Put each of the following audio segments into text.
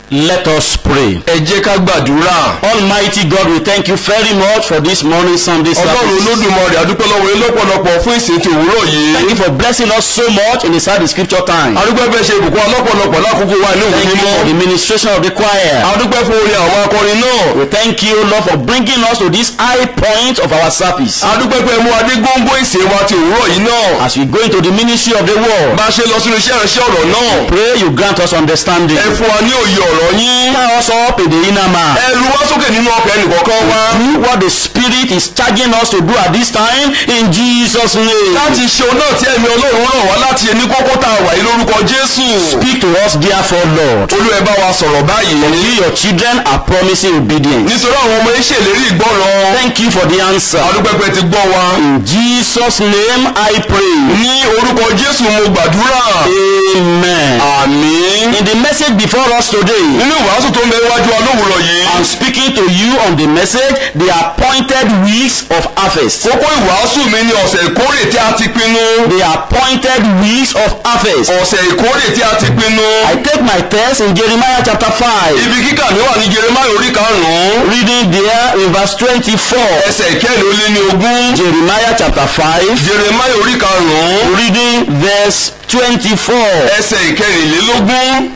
Let us pray. ẹ jẹ́ ká gbàdúrà. Almighty God, we thank you very much for this morning Sunday ọlọ́run service. olódùmarè àdúpẹ́ lọ́wọ́ yín lọ́pọ̀lọpọ̀ fún ìsìn tí òwúrọ̀ Thank yìí. you for blessing us so much in the Sunday scripture time. adúpẹ́ fẹ́ ṣe ìbùkún ọlọ́pọ̀lọpọ̀ lákòókò wa ní òwe Thank you mímọ́. for the ministration of the choir. adúpẹ́ fún orin àwọn akọrin náà. We thank you, Lord, for bringing us to this high point of our service. adúpẹ́ pé mú adé góńgó ìsìn wa ti òwúrọ̀ yìí náà. As we go into the ministry of the word, bá a ṣe lọ sínú iṣẹ́ ìránṣẹ́ ọ̀rọ̀ náà. pray you grant us understanding. ẹ fún wa ní òye ọ̀rọ̀ yín. Stir us up in the inner man. ẹ lu wá sókè nínú ọkàn ẹnìkọ̀ọ̀kan wa. Do what the Spirit is charging us to do at this time in Jesus' name. láti ṣe òun náà tí ẹ̀mí ọlọ́run ràn wá láti ẹni kókó tá a wà yìí lórúkọ jésù. Speak to us, therefore, Lord. olú ẹ bá wa sọ̀rọ̀ báyìí. You, your children, are promising obedience. nítorí àwọn ọmọ yín ṣèlérí ìgbọràn. Thank you for the answer. adúpẹ́ pé ti gbọ́ wa. In Jesus' name I pray. ní orúkọ jésù mo gbàdúrà. Amen. àmín. In the message before us today, nínú ìwàásù tó ń bẹ iwájú wa lówùrọ̀ yìí. I'm speaking to you on the message, the appointed weeks of harvest. kókó ìwàásù mi ni ọ̀sẹ̀ ìkórè tí a ti pinnu. The appointed weeks of harvest. ọ̀sẹ̀ ìkórè tí a ti pinnu. I take my text in Jeremiah chapter 5, ibi kíkà mi wà ní jeremaya orí karùn-ún. reading there in verse 24. ẹsẹ̀ ìkẹrin ó lé ní ogún. Jeremiah chapter 5, jeremaya orí karùn-ún. reading verse 24. ẹsẹ̀ ìkẹrìnlélógún.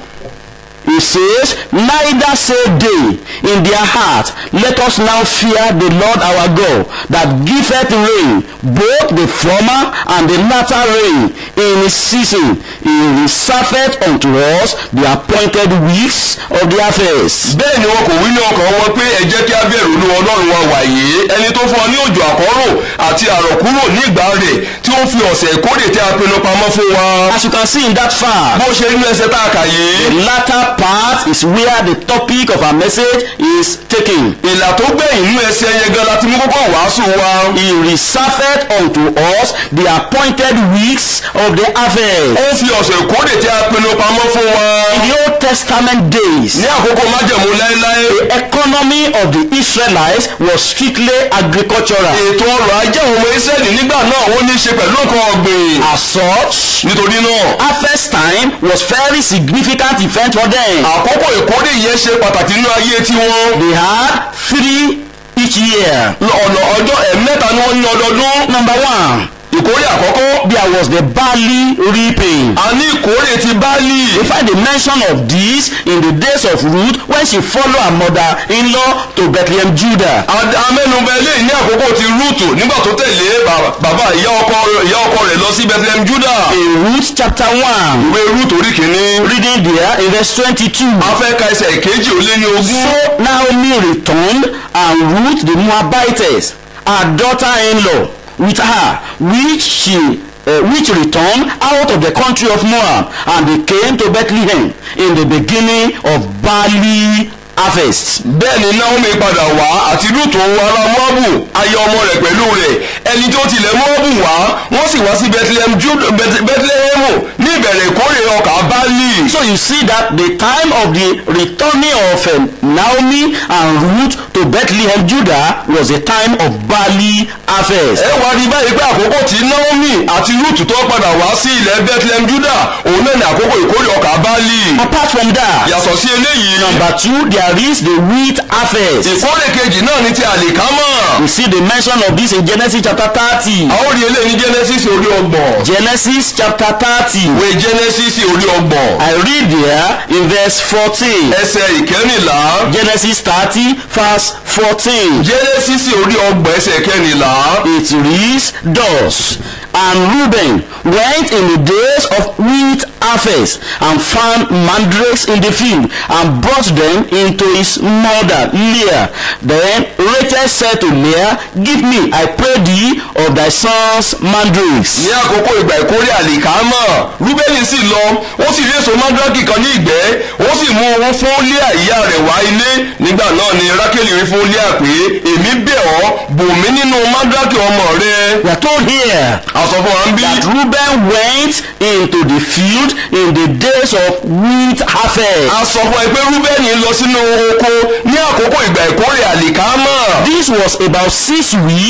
He says, Neither say they in their heart, Let us now fear the Lord our God, that giveth rain, both the former and the latter rain, in his season. He reserveth unto us the appointed weeks of the harvest. bẹ́ẹ̀ ni wọn kò wí ní ọkàn wọn pé ẹ jẹ́ kí á bẹ̀rù olú ọlọ́run wa wàyé ẹni tó fún ọ ní òjò àkọ́rò àti àrọ̀kúrò ní ìgbà rẹ̀ tí ó fi ọ̀sẹ̀ ìkórè tí a pinnu pamọ́ fún wa. As you can see in that far, bó ṣe nínú ẹsẹ̀ tá a kà yìí. the latter part is where the topic of our message is taken. ìlà tó gbẹ̀yìn nínú ẹsẹ̀ yẹn gan láti mú kókó wàásù wa. He reserveth unto us the appointed weeks of the harvest. ó fi ọ̀sẹ̀ ìkórè tí a pinnu pamọ́ fún wa. In the Old Testament days, ní àkókò májẹ̀mú láéláé. the economy of the Israelites was strictly agricultural. ètò ọrọ̀ ajé àwọn ọmọ israẹli nígbà náà ó ní í ṣe pẹ̀lú nǹkan ọ̀gbìn. As such, nítorí náà harvest time was very significant event for them. àkókò ìkórè yẹn ṣe pàtàkì nínú ayé tiwọn. They had three each year. ọ̀nà ọjọ́ ẹ̀mẹ́ta ni wọ́n ní ọdọọdún. Number one, ìkórè àkọ́kọ́ there was the barley reaping. a ní ìkórè ti báàlì. We find the mention of this in the days of Ruth when she followed her mother-in-law to Bethlehem, Judah. A- amẹ́nubẹ eléyìí ní àkókò ti rúùtù nígbà tó tẹ̀lé bà- bàbá ìyá ọkọ ìyá ọkọ rẹ̀ lọ sí bethlehem judah. In Ruth chapter 1, ìwé rúùtù orí kìíní. reading there in verse 22. a fẹ́ ka ẹsẹ̀ ìkejì ó lé ní ogún. So Naomi returned and Ruth the Moabitess, her daughter-in-law, with her, which she uh, which returned out of the country of Moab, and they came to Bethlehem in the beginning of barley harvest. bẹ́ẹ̀ ni naomi padà wá àti rúùtù ará moabu aya ọmọ rẹ̀ pẹ̀lú rẹ̀ ẹni tó tilẹ̀ moabu wá wọ́n sì wá sí bethlehem Judah- Beth- bethlehem ní ìbẹ̀rẹ̀ ìkórè ọkà báàlì. So you see that the time of the returning of um, Naomi and Ruth to Bethlehem, Judah, was a time of barley harvest. ẹ wá rí báyìí pé àkókò tí naomi àti rúùtù tó padà wá sí ilẹ̀ bethlehem judah òun náà ní àkókò ìkórè ọkà báàlì. Apart from that, yàtọ̀ sí eléyìí number two, there is the wheat harvest. ìkórè kejì náà ní ti àlìkámọ̀. We see the mention of this in Genesis chapter 30. a ó rí eléyìí ní genesis orí ọgbọ̀n. Genesis chapter 30. ìwé genesis orí ọgbọ̀n. I read there in verse 14. ẹsẹ̀ ìkẹrìnlá. Genesis 30 verse 14. genesis orí ọgbọ̀n ẹsẹ̀ kẹrìnlá. It reads thus. And Reuben went in the days of wheat harvest and found mandrakes in the field and brought them into his mother Leah. Then Rachel said to Leah, Give me, I pray thee, of thy sons mandrakes. ní àkókò ìgbà ìkórè àlìkámọ̀ rúbẹ́nì sì lọ ó sì rí èso mandraki kan ní ìgbẹ́ ó sì mú owó fún líà ìyá rẹ̀ wá ilé nígbà náà ni rákèlì rí fún líà pé èmi bẹ̀ ọ́ bò mí nínú mandraki ọmọ rẹ. We are told here àsọ fún wa ń bí. that Reuben went into the field in the days of wheat harvest. a sọ fún ẹ pé rúbẹ́nì lọ sínú oko ní àkókò ìgbà ìkórè àlìkámọ̀. This was about six weeks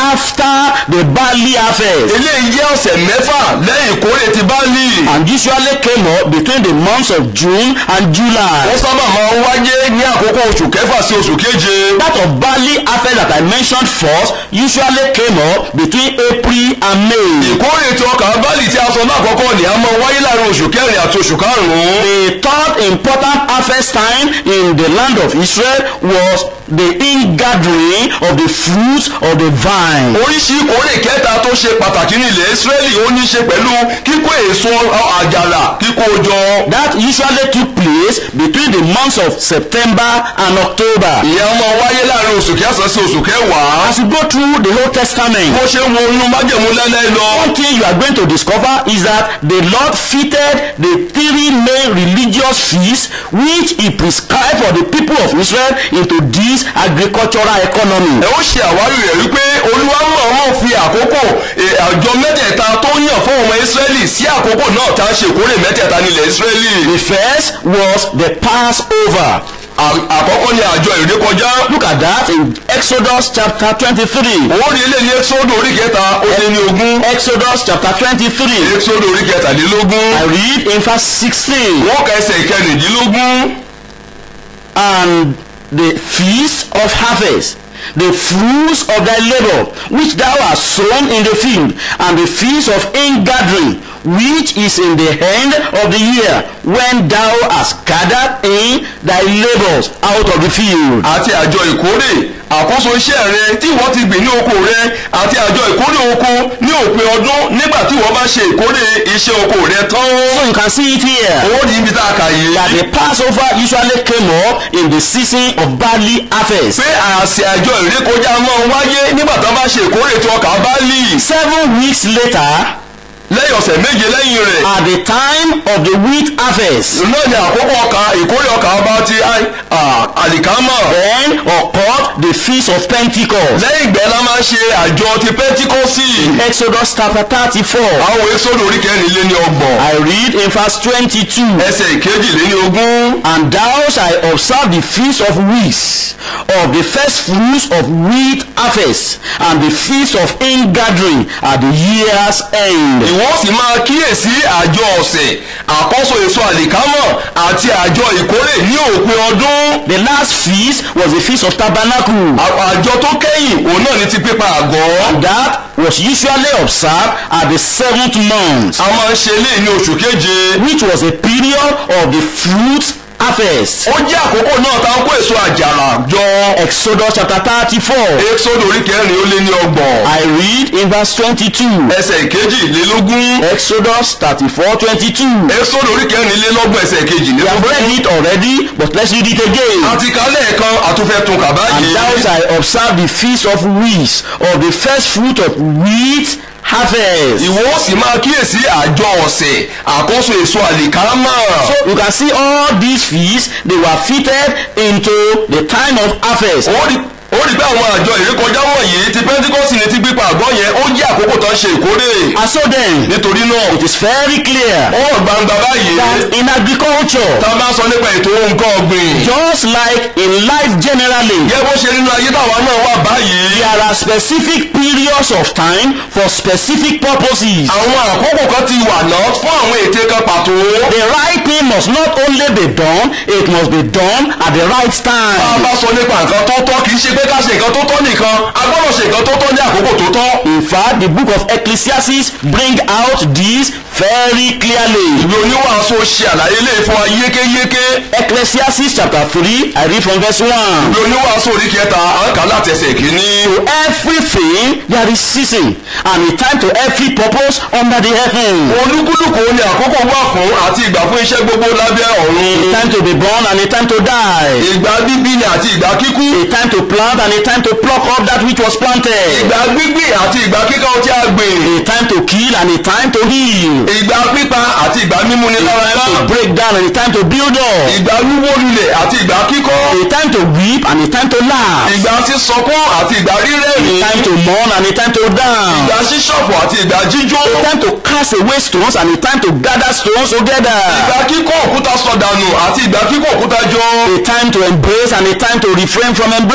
after the barley harvest eléyìí jẹ́ ọ̀sẹ̀ mẹ́fà lẹ́yìn ìkórè ti báàlì and usually came up between the months of June and July. wọ́n sábà máa ń wáyé ní àkókò oṣù kẹfà sí oṣù keje That of barley harvest that I mentioned first usually came up between April and May. ìkórè tí ọkà báàlì tí a sọ náà àkọ́kọ́ ni a máa wáyé láàrin oṣù kẹrin àti oṣù karùn-ún The third important harvest time in the land of Israel was the ingathering of the fruits of the vine. oríṣi ìkórè kẹta tó ṣe pàtàkì ní ilẹ̀ Ísírẹ́lì ó ní í ṣe pẹ̀lú kíkó èso àjàrà kíkó jọ That usually took place between the months of September and October. ìyẹn a máa wáyé láàrin oṣù kẹsàn-án sí oṣù kẹwàá As you go through the Old Testament, bó ṣe ń wo inú májèmú lẹ́lẹ́ lọ one thing you are going to discover is that the Lord fitted the three main religious feasts which he prescribed for the people of Israel into this agricultural economy. ẹ ó ṣe àwárí rẹ̀ wípé olúwa mọ̀ọ́mọ̀ fi àkókò e, àjọ mẹ́tẹ̀ẹ̀ta tó yàn fún ọmọ Ísírẹ́lì sí àkókò náà tá a ṣe ìkórè mẹ́tẹ̀ẹ̀ta nílẹ̀ Ísírẹ́lì The first was the Passover. À- àkọ́kọ́ ni àjọ ìrékọjá Look at that in Exodus chapter twenty-three. owó rí ilé ní Éxódù orí kẹta ó lé ní ogún Exodus chapter twenty-three. Éxódù orí kẹtàlélógún I read in verse sixteen. wọ́n ka ẹsẹ̀ ìkẹrìndínlógún and the feast of harvest the fruits of thy labour which thou hast sown in the field and the feast of ingathering which is in the end of the year when thou hast gathered in thy labours out of the field. àti àjọ ìkórè àkóso iṣẹ́ rẹ tí wọ́n ti gbìn ní oko rẹ àti àjọ ìkórè oko ní òpin ọdún nígbà tí wọ́n bá ṣe ìkórè iṣẹ́ oko rẹ tán. so you can see it here owó ní ibi tá a kà yìí. that the passover usually came up in the season of barley harvest. pé àṣẹ àjọ ìrékọjá máa ń wáyé nígbà tí wọ́n bá ṣe ìkórè tí ọkà bá lì. seven weeks later lẹ́yìn ọ̀sẹ̀ méje lẹ́yìn rẹ̀. at the time of the wheat harvest náà ni àkókò ọkà ìkórè ọkà bá ti á- à- àlìkámà. then occurred the feast of pentecost. lẹ́yìn ìgbẹ́ la máa ń ṣe àjọ ti pẹ́ntíkọ́sì. Exodus chapter thirty-four. àwọn Éxódù orí kẹrin lé ní ọgbọ̀n. I read in verse twenty-two. ẹsẹ̀ ìkejì lé ní ogún. And thou shalt observe the feast of weeks, of the first fruits of wheat harvest, and the feast of ingathering at the year's end. ìwọ sì máa kíyèsí àjọ ọ̀sẹ̀ àkọ́so èso àlìkámọ̀ àti àjọ ìkórè ní òpin ọdún. The last feast was the feast of tabernacle. À- àjọ tó kẹ́yìn òun náà ni ti pípa àgọ́. And that was usually observed at the seventh month, a máa ń ṣe eléyìí ní oṣù keje. which was a period of the fruit harvest. ó jẹ́ àkókò náà tá a kó èso àjàrà jọ. Exodus chapter thirty-four. Éxódù orí kẹrin ó lé ní ọgbọ̀n. I read in verse twenty-two. ẹsẹ̀ ìkejìlélógún. Exodus thirty-four twenty-two. Éxódù orí kẹrìnlélọ́gbọ̀n ẹsẹ̀ We have kejìlélógún. read it already, but let's read it again. àti kálẹ̀ kan àtúnfẹ́ tún kà And báyìí. thou shalt observe the feast of weeks, of the first fruit of wheat harvest. ìwọ ó sì máa kíyèsí àjọ ọ̀sẹ̀ àkóso èso àlìkámà. So you can see all these feasts, they were fitted into the time of harvest. ó rí ó rí pé àwọn àjọ ìrékọjá wọ̀nyí ti pẹ́ńtíkọ́sì ní ti gbípa àgọ́ yẹn ó jẹ́ àkókò tó ń ṣe ìkórè. And so then, nítorí náà it is very clear ó hàn gbangba báyìí that in agriculture, tá a bá sọ nípa ètò nǹkan ọ̀gbìn. just like in life generally, yẹ bó ṣe nínú ayé táwa náà wà báyìí. there are specific periods of time for specific purposes. àwọn àkókò kan ti wà náà fún àwọn ète kan pàtó. The right thing must not only be done, it must be done at the right tá a time. bá sọ nípa nǹkan tó tọ́ kì í ṣe pé ká ṣe nǹkan tó tọ́ nìkan a gbọ́dọ̀ ṣe nǹkan tó tọ́ ní àkókò tó tọ́. In fact, the book of Ecclesiastes bring out this very clearly. ìwé oníwàásù ṣe àlàyé lè fún wa yékéyéké. Ecclesiastes chapter 3, I read from verse 1. ìwé oníwàásù orí kẹta à ń kà láti ẹsẹ̀ kìíní. To everything there is season, and a time to every purpose under the heaven. olúkúlùkù ni àkókò wà fún àti ìgbà fún iṣẹ́ gbogbo lábẹ́ A ọ̀run. time to be born and a time to die. ìgbà bíbí ni àti ìgbà kíkú. A time to plant and a time to pluck up that which was planted. ìgbà gbígbìn àti ìgbà kíkà tí a gbìn. A time to kill and a time to heal. ìgbà pípa àti ìgbà mímú ni lára A time ẹ̀rọ. to break down and a time to build up. ìgbà wíwó lulẹ̀ àti ìgbà kíkọ́. A time to weep and a time to laugh. ìgbà sísọkún àti ìgbà A rírẹ́rìn. time to mourn and a time to dance. ìgbà ṣíṣọ̀fọ̀ àti ìgbà jíjó. A time to cast away stones and a time to gather stones together. ìgbà kíkọ́ òkúta sọ̀dànù àti ìgbà kíkọ́ òkúta jọ. A time to embrace and a time to refrain from embracing.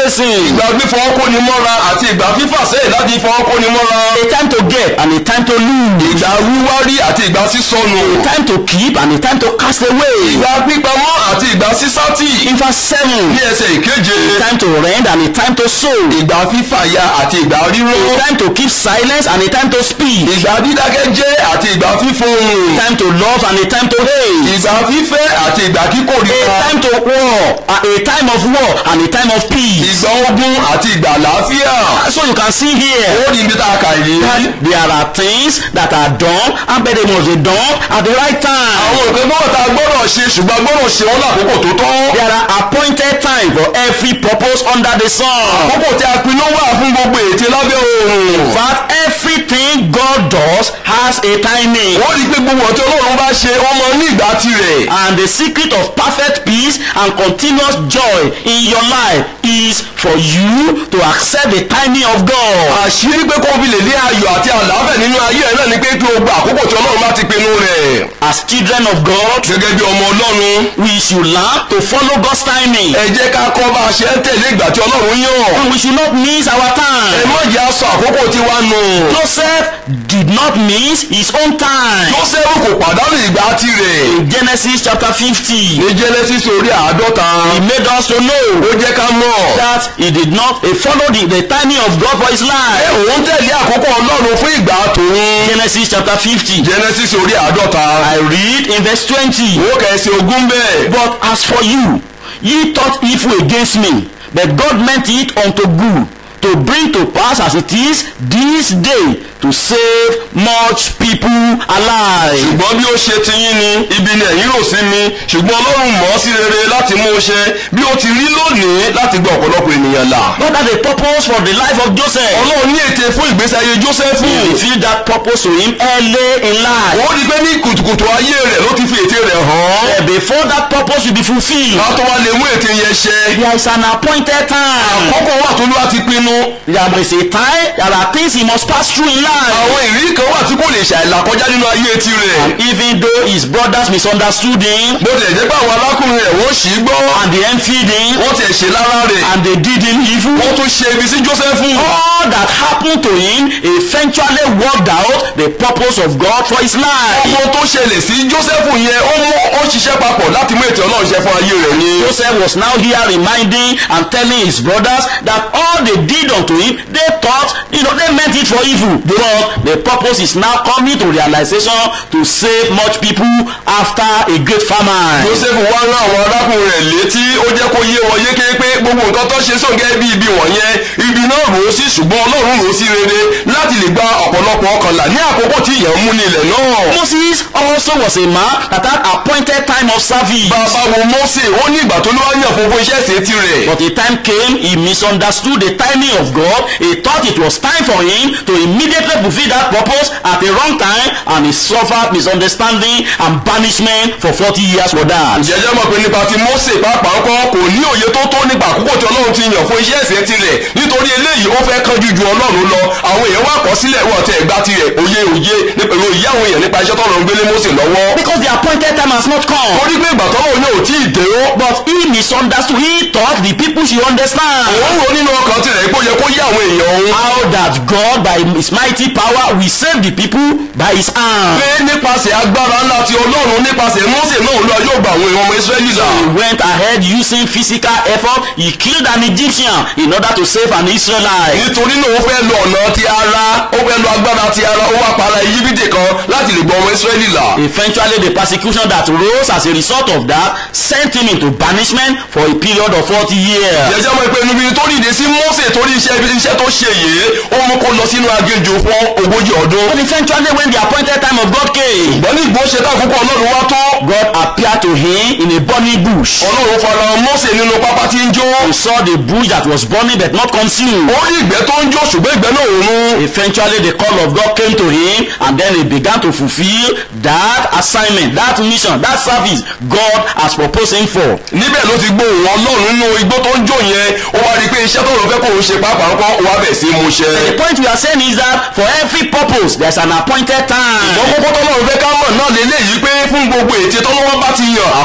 ìgbà fífọwọ́ kóni mọ́ra àti ìgbà fífà sẹ́yìn láti fọwọ́ kóni mọ́ra a time to get and a time to lose, ìgbà wíwárí àti ìgbà sísọnù a time to keep and a time to cast away. ìgbà pípamọ́ àti ìgbà sísátì In verse 7, ní ẹsẹ̀ ìkeje a time to rend and a time to sow, ìgbà fífàya àti ìgbà ríró a time to keep silence and a time to speak, ìgbà dídákẹ́jẹ́ àti ìgbà fífohùn a time to love and a time to hate, ìgbà fífẹ́ àti ìgbà a kíkórìíra time to war, a a time of war and a time of peace. ìgbà ogun àti ìgbà àlàáfíà So you can see here ó ní ibi tá a kà yìí. that there are things that are done and but they must be done at the right time. àwọn nǹkan gbọ́dọ̀ tá a gbọ́dọ̀ ṣe ṣùgbọ́n a gbọ́dọ̀ ṣe wọ́n lákòókò tó tọ́. There are appointed time for every purpose under the sun. àkókò tí a pinnu wà fún gbogbo ète lábẹ́ oòrùn. But everything God does has a timing. wọ́n rí i pé gbogbo ọ̀tí ọlọ́run bá ṣe ọmọ ní ìgbà tirẹ̀. And the secret of perfect peace and continuous joy in your life is for you to accept the timing of God. àṣírí pé kó fi lè ní ayọ̀ àti àlàáfẹ̀ nínú ayé ẹ̀ náà ni pé kí o gba àkókò tí ọlọ́run bá ti pinnu rẹ̀. As children of God, gẹ́gẹ́ bí ọmọ ọlọ́run we should learn to follow God's timing. ẹ jẹ́ ká kọ́ bá a ṣe ń tẹ̀lé ìgbà tí ọlọ́run yàn. And we should not miss our ẹ time. má jẹ́ aṣọ àkókò tí wàá nù. Joseph did not miss his own time. Jósẹ́fù kò pàdánù ìgbà tirẹ̀. In Genesis chapter 50, ní Genesis orí àádọ́ta he made us to know ó jẹ́ ká mọ̀. that he did not he followed the, the timing of God for his ẹ life. òun tẹ̀lé àkókò ọlọ́run fún ìgbà tòun. Genesis chapter 50. Genesis orí àádọ́ta. I read in verse 20. ó kẹ̀sì ogún bẹ́ẹ̀. But as for you, ye thought evil against me, but God meant it unto good, to bring to pass as it is this day, to save much people alive. ṣùgbọ́n bí ó ṣe ti yín ni ibi ni ẹ̀yin rò sí mi ṣùgbọ́n ọlọ́run mọ̀ ọ́ sí rere láti mú un ṣe bí ó ti rí lónìí láti gba ọ̀pọ̀lọpọ̀ ènìyàn là. God had a purpose for the life of Joseph. ọlọ́run ní ète fún ìgbésí ayé Jósẹ́fù. He revealed that purpose to him early in life. ó rí i pé ní kùtùkùtù ayé rẹ̀ ló ti fi ète rẹ̀ hàn. Uh, Before that purpose will be fulfilled, ká tó wá lè mú ète yẹn ṣẹ. there is an appointed time. àkókò wà tó ló wá ti pinnu. There is a time, there are things he must pass through in life. àwọn ìrírí kan wà tí kò lè ṣàìlà kọjá nínú ayé tirẹ̀. Even though his brothers misunderstood him bó tilẹ̀ jẹ́ pé àwọn arákùnrin rẹ̀ wọ́n ṣì í gbọ́. and they envied him wọ́n tiẹ̀ ṣe lára rẹ̀. and they did him evil, wọ́n tún ṣe ibi sí Jósẹ́fù. all that happened to him eventually worked out the purpose of God for his life. ọmọ tó ṣẹlẹ̀ sí Jósẹ́fù yẹn ó mú ó ṣiṣẹ́ papọ̀ láti mú ètò Ọlọ́run ṣe fún ayé rẹ̀ ni. Joseph was now here reminding and telling his brothers that all they did unto him, they thought, you know, they meant it for evil. But the purpose is now coming to realization to save much people after a great famine. Jósẹ́fù wá rán àwọn arákùnrin rẹ̀ létí ó jẹ́ kó yé wọn yéké pé gbogbo nǹkan tó ṣe sóńgẹ́ bí ibi wọ̀nyẹn ibi náà rò ó sí ṣùgbọ́n Ọlọ́run rò ó sí rere láti lè gba ọ̀pọ̀lọpọ̀ ọkànlá ní àkókò tí ìyẹn mú ní ilẹ̀ náà. Moses also was a man that had appointed time of service. bàbá wo Mósè ó ní ìgbà tó ló wá yàn fún fún iṣẹ́ ìsìn tirẹ̀. But a time came, he misunderstood the timing of God. He thought it was time for him to immediately fulfill that purpose at the wrong time, and he suffered misunderstanding and banishment for 40 years for that. jẹjẹ mọ̀ pé nípa ti Mósè pàápàá ńkọ́ kò ní òye tó tó nípa àkókò tí Ọlọ́run ti yàn fún iṣẹ́ ìsìn tirẹ̀ nítorí eléyìí ó fẹ́ kánjú ju Ọlọ́run lọ àwọn èèyàn wà kọ́ sílẹ̀ wọ́n tẹ ẹ̀gbá tirẹ̀ òye òye nípa òye àwọn èèyàn nípa iṣẹ́ tọ́lọ́run gbélé Mósè lọ́wọ́. Because the appointed time has not come. torí pé ìgbà tọ́lọ́run yóò tí ì dé ó. But he misunderstood. He thought the people should understand òun rò nínú ọkàn tirẹ̀ pé ó yẹ kó yé àwọn èèyàn òun. how that God, by his mighty power, will save the people by his hand. pé nípasẹ̀ agbára ńlá ti Ọlọ́run nípasẹ̀ Mósè náà lọ yóò gba àwọn èèyàn ọmọ Ísírẹ́lì là. He went ahead using physical effort. He killed an Egyptian in order to save an Israelite. nítorí náà ó fẹ́ lo ọ̀nà ti ara ó fẹ́ lo agbára ti ara ó wá para Íjíbítì kan láti lè gba ọmọ Ísírẹ́lì là. Eventually, the persecution that rose as a result of that sent him into banishment for a period of 40 years. jẹjẹ mọ̀ pé níbi tó dìde sí Mósè torí iṣẹ́ iṣẹ́ tó ṣe yìí ó mú kó lọ sínú aginjù fún ogójì ọdún. But eventually, when the appointed time of God came, ìgbọ́n ní ìgbó ṣe káàkókò Ọlọ́run wá tó. God appeared to him in a burning bush. Ọlọ́run fara Mósè nínú pápá tí ń jó. He saw the bush that was burning but not consumed. ó rí ìgbẹ́ tó ń jó ṣùgbọ́n ìgbẹ́ náà ò run. Eventually, the call of God came to him, and then he began to fulfill that assignment, that mission, that service God has proposed him for. níbẹ̀ ló ti gbóhùn Ọlọ́run nínú igbó tó ń jó yẹn ó wá rí i pé iṣẹ́ tó lọ́n fẹ́ kó òun ṣe pàápàá ńkọ́ ó wá bẹ̀ sí í mú ṣẹ. The point we are saying is that for every purpose, there's an appointed time. ìgbọ́n kókó tó lọ́run fẹ́ ká mọ̀ náà lélẹ́yìí pé fún gbogbo ète tó lọ́wọ́ bá ti yàn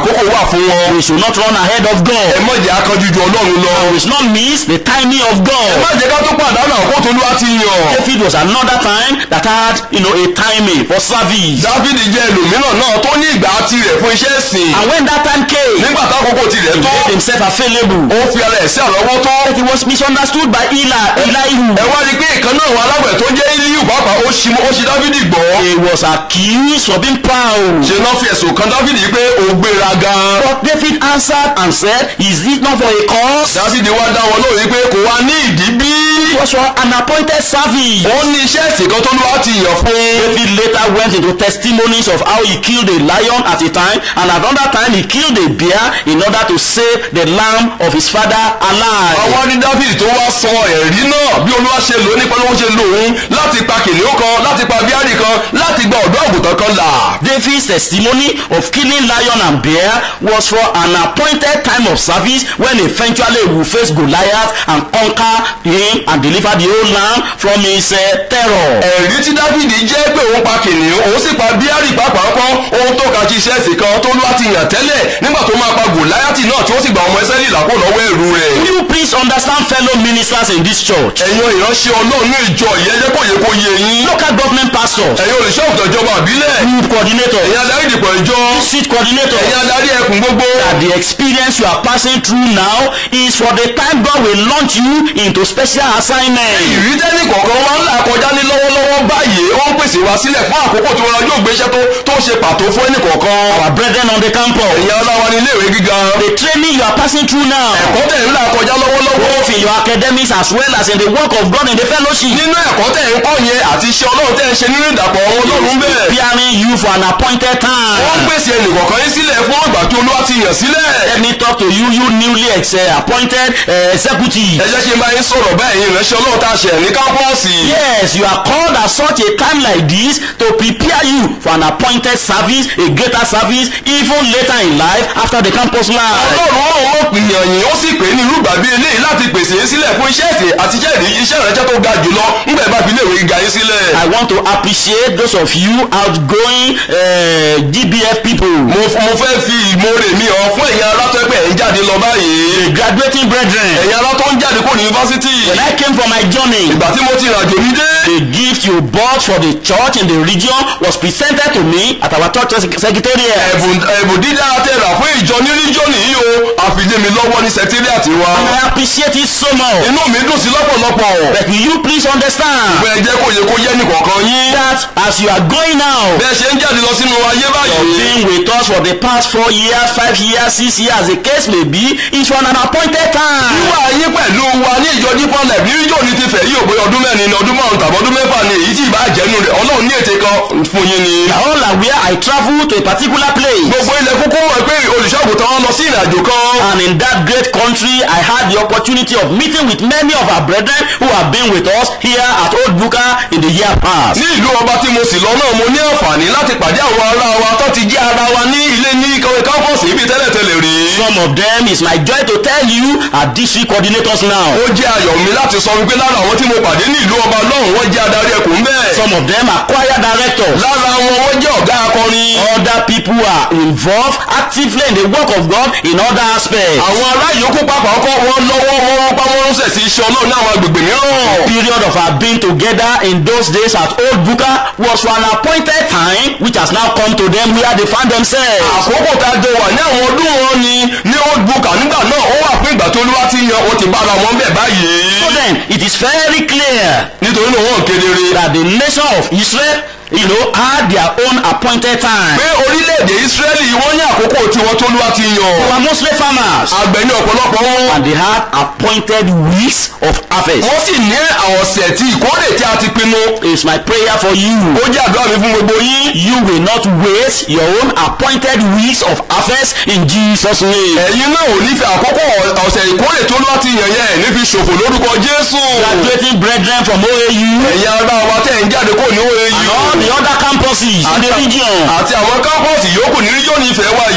àkókò wà fún wọn. We should not run ahead of ẹ God. má jẹ́ akánjú ju ọlọ́run lọ. We should not miss the timing of ẹ God. má jẹ́ ká tó pàdánù àkókò tó lúwa ti yàn. David was another time that had, you know, a timing for service. dáfídì jẹ́ ẹlòmíràn náà tó ní ìgbà tirẹ̀ fún iṣẹ́ ìsìn. And when that time came, nígbà tákòókò tirẹ̀ he tó made himself available. ó fi ara ẹ̀ sí àlọ́wọ́ tó. But he was misunderstood by Eli, Elihu. ẹ wá rí i pé ìkan náà wà aláwẹ̀ tó jẹ́ Élíù pàápàá ó ṣi ó ṣi dáfídì gbọ́. He was accused of being proud. ṣe náà fi ẹ̀sùn kan dáfídì pé ó gbéra gan. But David answered and said, Is it not for a cause? dáfídì wá dá wọn lóhùn pé kò wá ní ìdí bí. It was for an appointed service. ó ní iṣẹ́ ìsìn kan tó lúwa ti yàn fún. David later went into testimonies of how he killed a lion at a time and at another time he killed a bear in order to save the lamb of his father alive. àwọn ní dáfídì tó wá sọ ẹ̀rí náà bí olúwa ṣe lò ó nípa ló ń ṣe lò òun láti pa kìnìún kan láti pa bíárì kan láti gba ọ̀dọ́ àgùntàn kan là. David's testimony of killing lion and bear was for an appointed time of service when eventually he will face Goliath and conquer him and deliver the whole land from his uh, terror. ẹ̀rí tí dáfídì jẹ́ pé òun pa kìnìún òun sì pa bíárì pàápàá kan ohun tó ka ṣiṣẹ́ ẹ̀sìn kan tó lúwa ti yàn tẹ́lẹ̀ nígbà tó máa pa gòláyàtì náà tí ó sì gba ọmọ ẹsẹ́ lílàpò lọ́wọ́ ẹ̀rù rẹ̀. Will you please understand fellow ministers in this church? ẹ̀yin ìránṣẹ́ ọlọ́run ní ìjọ ìyẹn jẹ́ kó yẹ kó yé yín. Local government pastors, ẹ̀yin olùṣọ́ òkùtàn ìjọba àbílẹ̀ group coordinators, ẹ̀yin adarí ìdìpọ̀ ìjọ district coordinators, ẹ̀yin adarí ẹkùn gbogbo. that the experience you are passing through now is for the time God will launch you into special assignment. ìrítẹ́nì kọ̀ọ̀kan wá ń là kọjá ní lọ́wọ́lọ́wọ́ báyìí ó ń pèsè wá sílẹ̀ fún àkókò tí wọn yóò gbéṣẹ́ tó tó ṣe pàtó fún ẹnì kọ̀ọ̀kan. Our brethren on the campus, ẹ̀yin aláwa ní iléèwé gíga the training you are passing through now, ẹ̀kọ́ tẹ̀ ń là kọjá lọ́wọ́lọ́wọ́ both in your academics as well as in the work of God in the fellowship, nínú ẹ̀kọ́ tẹ̀ ń kọ́ yẹn àti iṣẹ́ ọlọ́run tẹ̀ ń ṣe nínú ìdàpọ̀ ọlọ́run bẹ́ẹ̀. preparing you for an appointed ó ń time. pèsè ẹnì kọ̀ọ̀kan yín sílẹ̀ fún ìgbà tí olúwa ti yàn sílẹ̀. Let me talk to you, you newly ex- uh, appointed uh, executive. ẹ jẹ́ kí n bá yín sọ̀rọ̀ bẹ́ẹ̀ yín ìránṣẹ́ ọlọ́run tá a ṣẹ̀ ní kámpọ́ọ̀sì. Yes, you are called at such a time like this to prepare you for an appointed service, a greater service, even later in life after the campus life. ọlọ́run ọ̀hún ó pìyàn yín ó sì pè é ní irúgbà bíi eléyìí láti pèsè yín sílẹ̀ fún iṣẹ́ ìsìn àti iṣẹ́ ìrí iṣẹ́ ìránṣẹ́ tó ga jùlọ ńgbà ìbá fi iléèwé gíga yín sílẹ̀. I want to appreciate those of you outgoing uh, GBF people, mo f- mo fẹ́ fi ìmoore mi hàn fún ẹ̀yin ará tó ẹgbẹ́ ẹ̀ ń jáde lọ báyìí. the graduating brethren. ẹ̀yin ará tó ń jáde kó ní yunifásitì. When I came for my journey, ìgbà tí mo ti rìnàjò mi dé. the gift you bought for the church in the region was presented to me at our church sec- secretariat. ẹ̀bùn ẹ̀bùn dídá tẹ̀rà fún ìjọ ní ríjọ́nì yìí o àfilé mi lọ́wọ́ ní sẹkítírìàtì wa. And I appreciate it so much. inú mi dùn sí lọ́pọ̀lọpọ̀. But will you please understand bẹ́ẹ̀ jẹ́ kó yẹ kó yẹ ní kọ̀ọ̀kan yín. that as you are going now, bẹ́ẹ̀ ṣe ń jáde lọ sínú ayé You've báyìí. been with us for the past four years, five years, six years, the case may be, is for an appointed time. wíwá yín pẹ̀lú wa ní ìjọ dípọ̀ lẹ̀ ní ìjọ ní ti fẹ̀ yí òpin ọdún mẹ́rin ní ọdún márùn tàbí ọdún mẹ́fà ni èyí tí ìbá jẹ́nu rẹ̀ ọlọ́run ní ète kan fún yín ni. You are all aware I travel to a particular place. gbogbo ilẹ̀ kúkú wọ̀ pé olùṣọ́àgùtàn wọn lọ sí ìrìnàjò kan. And in that great country, I had the opportunity of meeting with many of our brethren who have been with us here at Old Buka in the year past. ní ìlú ọba tí mo sì lọ náà mo ní àǹfààní láti pàdé àwọn ará wa tó ti jẹ́ ara wa ní ilé ní ìkọ̀wé kámpọ̀sì ibi tẹ́lẹ̀tẹ́lẹ̀ rí. Some of them is my joy to tell you are district coordinators now. ó jẹ́ ayọ̀ mi láti sọ wípé lára àwọn tí mo pàdé ní ìlú ọba lọ́hùn wọ́n jẹ́ adarí ẹkùn bẹ́ẹ̀. Some of them are choir directors. lára wọn wọ́n jẹ́ ọ̀gá akọrin. Other people are involved actively in the work of God in other aspects. àwọn ará yòókù pàápàá kọ́ wọn lọ́wọ́ wọn wọ́n pa wọ́n ránṣẹ́ sí iṣẹ́ ọlọ́run ní àwọn agbègbè mìíràn. period of our being together in those days at Old Buka was for an appointed time which has now come to them where they found themselves. àkókò tá a jọ wà ní àwọn ọdún wọn ni ní old book nígbà náà ó wà fún ìgbà tó olúwa ti yan ó ti bára wọn bẹ̀ báyìí. So then it is very clear nítorí náà wọn kedere. that the nation of Israel you know had their own appointed time. pé orílẹ̀-èdè israẹli wọ́n ní àkókò tí wọ́n tó olúwa ti They yan. were mostly farmers àgbẹ̀ ní ọ̀pọ̀lọpọ̀ wọn. and they had appointed weeks of harvest. wọ́n sì ní ọ̀sẹ̀ tí ìkórè tí a ti pinnu. It's my prayer for you. ó jẹ́ àdúrà mi fún gbogbo yín. You will not waste your own appointed weeks of harvest in Jesus' name. ẹ̀yin náà ò ní fi àkókò ọ̀sẹ̀ ìkórè tó olúwa ti yàn yẹn ní fi ṣòfò lórúkọ jésù. Graduating brethren from OAU ẹ̀yin ará wa tẹ̀ ń jáde kó ní and OAU. all the other campuses in the region. àti àwọn kámpọ̀sì yòókù ní ríjọ́nì ìfẹ́ wa as yìí.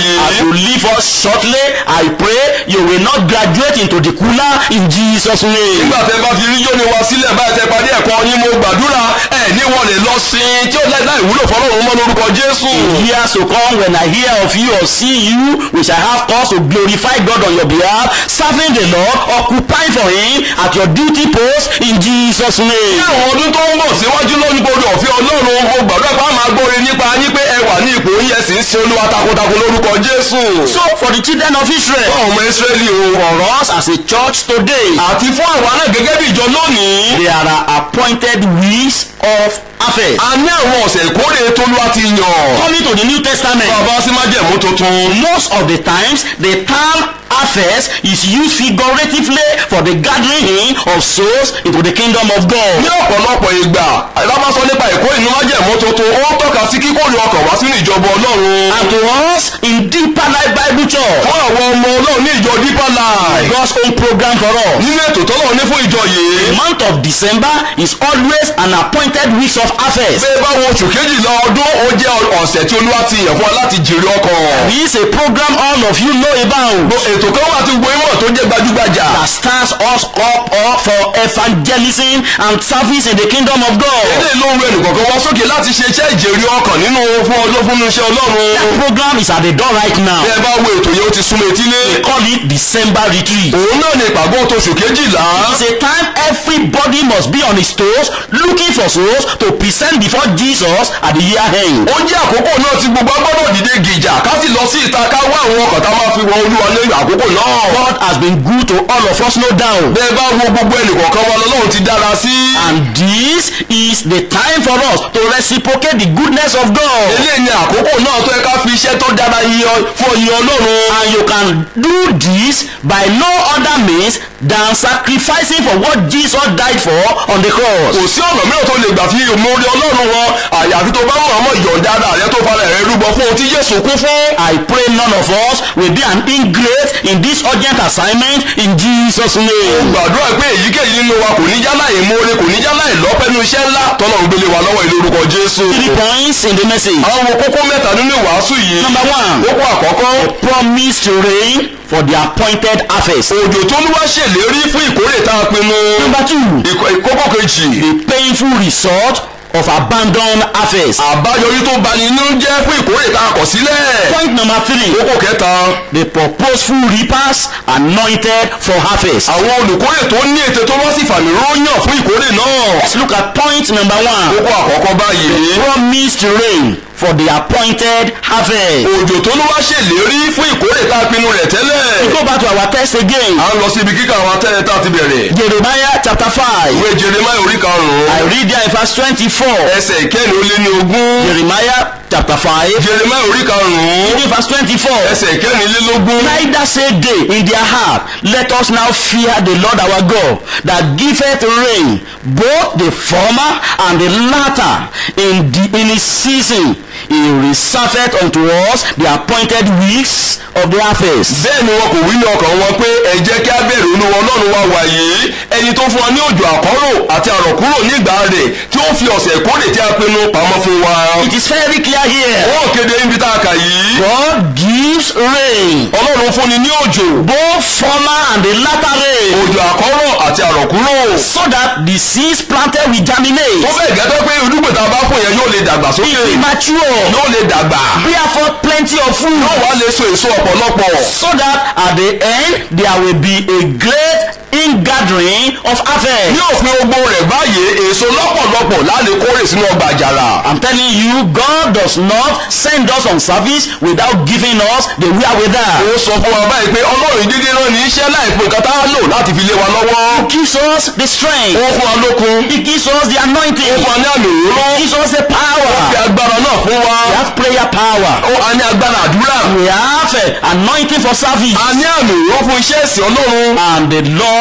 you leave us shortly, I pray you will not graduate into the cooler in Jesus' name. nígbà tẹ bá fi rí yóni wa sílẹ̀ báyìí tẹ parí ẹ̀kọ́ yín mo gbàdúrà ẹ̀ ní wọn lè lọ sí i tí ó láì láì wúlò fọlọ́run mọ́ lórúkọ jésù. Years to come, when I hear of you or see you, we shall have cause to glorify God on your behalf, serving the Lord, occupying for Him at your duty post in Jesus' ní name. àwọn ọdún tó ń bọ̀ síwájú lónìí gbọdọ̀ ọ̀fẹ́ ọlọ́run mo gbàdúrà pé a máa gbóre nípa yín pé ẹ wà ní ipò yín ẹ sì ń sin olúwa takuntakun lórúkọ jésù. So, for the children of Israel, fún ọmọ ìsírẹ́lì o for us as a church today, àti fún àwa náà gẹ́gẹ́ bí ìjọ lónìí. there are appointed weeks of harvest. a ní àwọn ọ̀sẹ̀ ìkórè tólúwa ti yàn. Coming to the New Testament, bàbá sí májẹ̀mú tuntun. most of the times the term harvest is used figuratively for the gathering in of souls into the kingdom of God. ní ọ̀pọ̀lọpọ̀ ìgbà lábá sọ nípa ìkórè ní májẹ̀mú tuntun ó ń tọ́ka sí kíkórè ọkàn wá sínú ìjọba ọlọ́run. And to us in Deeper Life Bible Church, fún àwọn ọmọ ọlọ́run ní ìjọ deeper life. God's own program for us. nínú ètò tọ́lọ́run ní fún ìjọ The yìí. month of December is always an appointed weeks of harvest. bẹ́ẹ̀ bá wo oṣù kejìlá ọdún ó jẹ́ ọ̀sẹ̀ tí olúwa ti yàn fún wa láti jèrè ọkàn. This is a program all of you know about ètò kan wà tí gbogbo ìmọ̀ tó jẹ́ gbajúgbajà. that starts us up, up for evangelism and service in the kingdom of God. ilé ìlú ohun ẹnì kọ̀ọ̀kan wá sókè láti ṣe iṣẹ́ ìjèrè ọkàn nínú fún ọjọ́ fún iṣẹ́ ọlọ́run. That program is at the door right now. bẹ́ẹ̀ bá wo ètò yẹn ó ti súnmọ́ etílé. They call it December retreat. òun náà ni ìpàgọ́ tóṣù kejìlá. It's a time everybody must be on his toes looking for souls to present before Jesus at the year end. ó jẹ́ àkókò náà tí gbogbo agbọ́dọ̀ dìde gìjà ká sì lọ sí ìta ká wá àwọn ọkọ̀ tá a máa fi wọ olúwa ní àkókò náà. God has been good to all of us, no doubt. bẹ́ẹ̀ bá wo gbogbo ẹnìkọ̀ọ̀kan wa lọ́lọ́run ti dára sí. And this is the time for us to reciprocate the goodness of God. eléyìí ni àkókò náà tó yẹ ká fi iṣẹ́ tó dára yíyan fún ọyìn ọlọ́run. And you can do this by no other means than sacrificing for what Jesus died for on the cross. kò sí ọ̀nà mìíràn tó lè gbà fi ìmoore ọlọ́run wọn àyàfi tó bá mọ̀ ọmọ ìyọ̀ǹda ara rẹ tó fara rẹ rúbọ fún ohun tí Jésù kú fún. I pray none of us will be an ingrate in this urgent assignment in Jesus' name. gbàdúrà pé èyíkéyìí nínú wa kò ní jálá ìmoore kò ní jálá ìlọ́pẹ́nu iṣẹ́ ńlá tọ́lọ́run gbélé wa lọ́wọ́ ìlú orúkọ Jésù. Three points in the message. àwọn wo kókó mẹ́ta nínú ìwàásù yìí. Number one, kókó àkọ́kọ́ promise to reign for the appointed harvest. òjò tó ló wá ṣèlérí fún ìkórè tá a pinnu. Number two, Ìkọ- kókó kejì the painful result of abandoned harvest. àbáyọrí tó bani nínú jẹ́ fún ìkórè tá a kọ̀ sílẹ̀. Point number three, kókó kẹta the purposeful reapers anointed for harvest. àwọn olùkórè tó ní ètò tó wá sí ìfàmì ròyàn fún ìkórè náà. Let's look at point number one. kókó àkọ́kọ́ báyìí. Promise to reign for the appointed harvest. òjò tó ló wá ṣèlérí fún ìkórè tá a pinnu rẹ̀ We tẹ́lẹ̀. go back to our text again. à ń lọ síbi kíkà àwọn atẹ́rẹ́ tá a ti bẹ̀rẹ̀. Jeremiah chapter five. ìwé Jeremáyà orí I karùn-ún read there in verse twenty-four. ẹsẹ̀ ìkẹ́ni ó lé ní ogún. Jeremiah chapter five. Jeremáyà orí karùn-ún Reading verse twenty-four. ẹsẹ̀ ìkẹ́rìnlélógún. Neither say they in their heart, Let us now fear the Lord our God, that giveth rain, both the former and the latter, in, the, in his season. He reserveth unto us the appointed weeks of the harvest. bẹ́ẹ̀ ni wọn kò wí ní ọkàn wọn pé ẹ jẹ́ kí á bẹ̀rù olúwa ọlọ́run wa wàyí ẹni tó fún wa ní òjò àkọ́rò àti àrọ̀kúrò nígbà rẹ̀ tí ó fi ọ̀sẹ̀ ìkórè tí a pinnu pamọ́ fún wa. It is very clear here. wọ́n kéde níbi tá a kà yìí. God gives rain, ọlọ́run fúnni ní òjò both former and the latter rain, òjò àkọ́rọ̀ àti àrọ̀kúrò. so that the seeds planted will germinate, tó bẹ́ẹ̀ gẹ́tọ́ pé irúgbìn tá a bá fún yẹn yóò lè dàgbà sókè be mature, yóò lè dàgbà bear forth plenty of fruit. yóò wá lè so èso ọ̀pọ̀lọpọ̀. so that at the end there will be a great ingathering of ní harvest. òfin ogbó rẹ̀ báyìí èso lọ́pọ̀lọpọ̀ láti kórè sínú ọgbà àjàrà. I'm telling you, God does not send us on service without giving us the wherewithal. ó sọ fún wa báyìí pé ọlọ́run dídé náà ní iṣẹ́ láì fún nǹkan tá a lò láti fi lé wa lọ́wọ́. He gives us the strength. ó fún wa lókun He gives us the ó anointing. fún wa ní àmì òróró He gives us the ó fi power. agbára náà fún wa We have prayer power. ó a ní agbára àdúrà We have uh, anointing for service. a ní àmì òróró fún iṣẹ́ ìsìn ọlọ́run And the Lord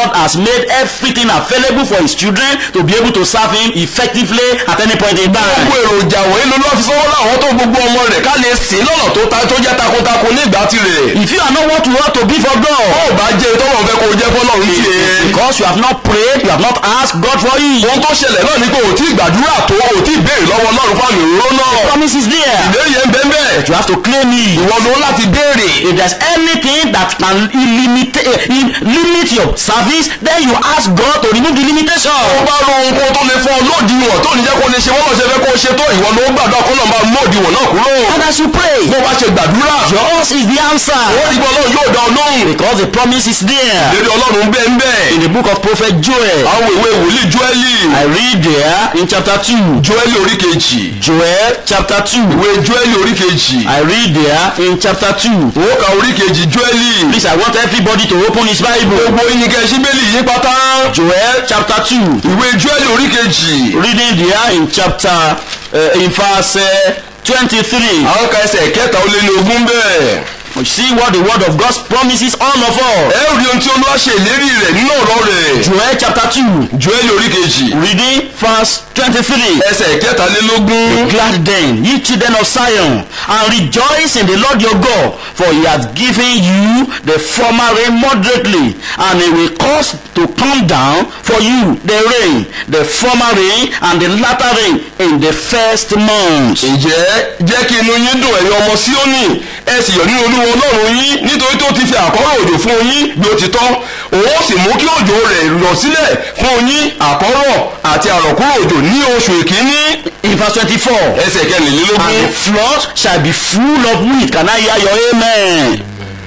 God has made everything available for his children to be able to serve him effectively at any point in time. gbogbo èròjà wọ̀nyí ló lọ́ọ́ fi sọ́wọ́ láwọn tó gbogbo ọmọ rẹ̀ ká lè sìn lọ́nà tó ta tó jẹ́ takuntakun ní ìgbà tirẹ̀. If you are not what you ought to be for ó God, bá jẹ́ tọ́lọ̀ fẹ́ kó o jẹ́ fọ́lọ́run it's tiẹ̀. because you have not prayed, you have not asked God for it. ohun tó ṣẹlẹ̀ náà ni pé ò tí ì gbàdúrà tó ò tí ì béèrè lọ́wọ́ ọlọ́run fún àmì òróró náà. Promise is there. ìlérí yẹn ń bẹ́ẹ̀ bẹ́ẹ̀. You have to claim it. ìwọ ló láti béèrè. If there's anything that can limit, limit your service, then you ask God to remove the limitation. ó bá ro ohun kó tó lè fún ọ lódiwọ̀n tó ní jẹ́ kó lè ṣe wọ́n ṣe fẹ́ kó o ṣe tó ìwọ ló gbàdúrà kó náà máa mú òdiwọ̀n náà kúrò. And as you pray, bó bá ṣe gbàdúrà yours is the ó answer. rí bọ́ ọlọ́run yóò dá ọ lóhùn. Because the promise is there. ìlérí ọlọ́run bẹ́ẹ̀ ń bẹ́ẹ̀. In the book of prophet Joel, àwọn ìwé wòlíì Jóẹ́lì I read there in chapter 2. Jóẹ́lì orí kejì Joel chapter 2. ìwé Jóẹ́lì orí kejì I read there in chapter 2. ó ka orí kejì Jóẹ́lì Please, I want everybody to open his Bible. gbogbo ìyìnkẹ́ síbélì yí pátá Joel chapter 2. ìwé Jóẹ́lì orí kejì Reading there in chapter, uh, in verse uh, 23. àwọn ka ẹsẹ̀ kẹta ó lé ní ogún bẹ́ẹ̀. You see what the word of God promises all of us. ẹ ó rí ohun tí olúwa ṣe ìlérí rẹ̀ nínú ọ̀rọ̀ rẹ̀ Joel chapter 2. Jóẹ́lì orí kejì Reading verse 23. ẹsẹ̀ kẹtàlélógún Glad then, ye children of Zion, and rejoice in the Lord your God, for he hath given you the former rain moderately, and he will cause to come down for you the rain, the former rain and the latter rain in the first month. ǹjẹ́ jẹ́ kí inú yín dùn ẹ̀yin ọmọ Síónì ẹ sì yọ̀ nínú olúwa ọlọ́run yín nítorí tó ti fi àkọ́rọ̀ òjò fún yín bí ó ti tọ́ òun ó sì mú kí òjò rẹ̀ rọ̀ sílẹ̀ fún yín àkọ́rọ̀ àti àrọ̀kúrò òjò ní oṣù ìkíní In verse 24, ẹsẹ̀ and kẹrìnlélógún the flood shall be full of wheat. Can I hear your amen?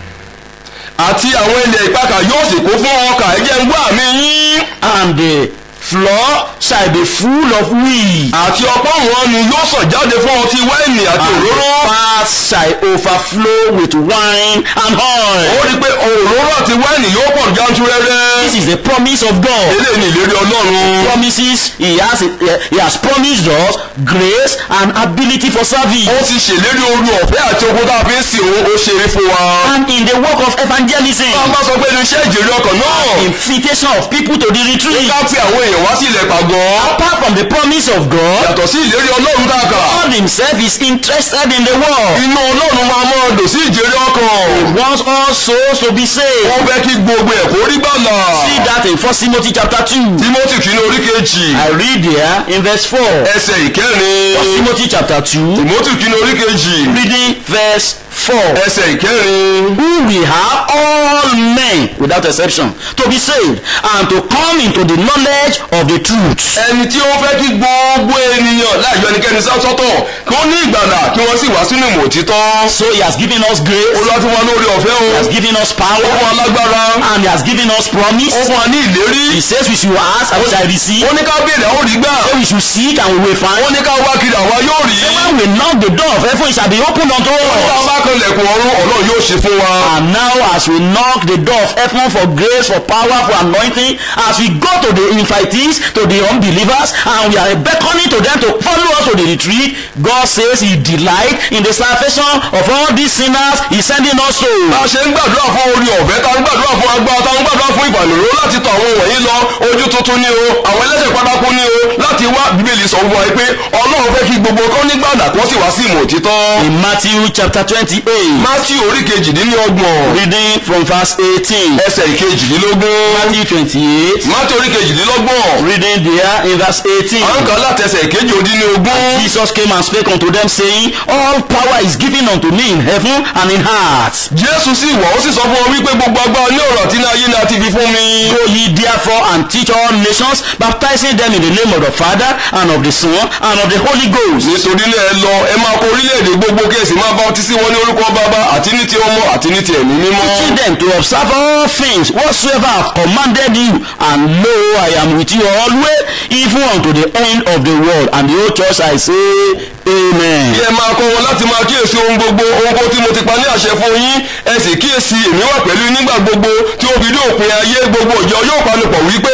àti àwọn ilẹ̀ ìpakà yóò sì kún fún ọkà ẹ̀jẹ̀ ń gbọ́ àmì yín And the floor shall be full of wheat. àti ọ̀pọ̀ wọn ni yóò sàn jáde fún ọtí wáìnì àti and the òróró paths shall overflow with wine and ó oil. rí i pé òróró àti wáìnì yóò pọ̀ jántúrẹ́rẹ́ This is the promise of God. eléyìí ni ìlérí ọlọ́run Promises he has he has promised us grace and ability for service. ó ti ṣèlérí oru ọ̀fẹ́ àti ogun tá a fi ń sìn òun ó ṣe é fún wa. And in the work of evangelism, bá a bá sọ pé ní iṣẹ́ ìjèrè ọkàn náà invitation of people to the retreat. ká pe àwọn èèyàn wá sí ilẹ̀ pàgọ́ Apart from the promise of God, yàtọ̀ sí ìlérí ọlọ́run tá a kà God himself is interested in the world. inú ọlọ́run máa mọ́ ọdọ̀ sí ìjèrè ọkàn He wants all souls to be saved. wọ́n fẹ́ kí gbogbo ẹ̀ kó rí gbàlà See that in 1 Timothy chapter 2. Timothy kìíní orí kejì I read there in verse 4. 1 ẹsẹ̀ ìkẹrin Timothy chapter 2. Timothy kìíní orí kejì reading verse 4 ẹsẹ̀ ìkẹrin who will have all men without exception to be saved and to come into the knowledge of the truth ẹni tí ó fẹ́ kí gbogbo ènìyàn láì yọ ẹnikẹ́ni sọ́tọ̀ kí wọ́n ní ìgbàlà kí wọ́n sì wá sínú ìmọ̀ òtítọ́ so he has given us grace olúwa fún wa lórí ọ̀fẹ́ o he has given us ó fún wa power lágbára and he has given us ó promise fún wa ní ìlérí he says we should ask and we shall receive ó ní ká béèrè àwọn òrí gbà say we should seek and we will ó find ní ká wá kiri àwa yóò rí say when we knock the door of heaven it shall be opened unto ó ní ká us bá kan lẹ̀kùn ọ̀run ọlọ́run yóò ṣe fún wa and now as we knock the door of heaven for grace for power for anointing as we go to the invitees to the unbelievers and we are beckoning to them to follow us to the retreat god says he delight in the salvation of all these sinners he sending us to bá a ṣe ń gbàdúrà fún orí ọ̀fẹ́ tá ń gbàdúrà fún agbára tá ń gbàdúrà fún ìfàlùró láti tọ̀ àwọn wọ̀nyí lọ ojú tuntun ni o àwọn ẹlẹ́sẹ̀ pátákó ni o láti wá bíbélì sọ fún wa pé ọlọ́run fẹ́ kí gbogbo kan nígbàdà kó sì wá sí ìmọ̀ òtítọ́ in matthew chapter twenty-eight Matthew orí kejìdínlọ́gbọ̀n reading from verse eighteen ẹsẹ̀ ìkejìdínlógún matthew twenty-eight Matthew orí kejìdínlọ́gbọ̀n reading there in verse eighteen. à ń kà látẹsẹ̀ ìkejì òdì ní ogún Jesus came and spake unto them, saying, All power is given unto me in heaven and in earth. Jésù sì wọ̀ ó sì sọ fún wọn wípé gbogbo agbára ní ọ̀rọ̀ àti ní ayé ni a ti fi fún mi. Go ye therefore and teach all nations, baptizing them in the name of the Father and of the Son and of the Holy Ghost. nítorí náà ẹ lọ ẹ máa kọ orílẹ̀-èdè gbogbo kẹ́sì máa bá ọtí sí wọn ní orúkọ bàbá àti ní ti ọmọ àti ní ti ẹ̀mí mímọ́. Teaching them to observe all things whatsoever I have commanded you, and lo, I am with you always, even unto the end of the world. And the whole church I say, Amen. kí ẹ máa kọ́ wọn láti máa kíyèsí ohun gbogbo ohun gbogbo tí mo ti pa ní àṣẹ fún yín ẹ sì kíyèsí èmi wà pẹ̀lú yín nígbà gbogbo tí ó fi dé òpin ayé gbogbo ìjọ yóò panupọ̀ wípé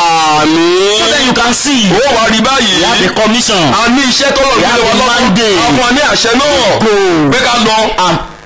àmín. So then you can see, ó wá rí báyìí we have a commission a ní iṣẹ́ tọ́lọ̀ We have nílé wa a lọ́wọ́ mandate. a fún wa ní àṣẹ náà Go. pé ká lọ and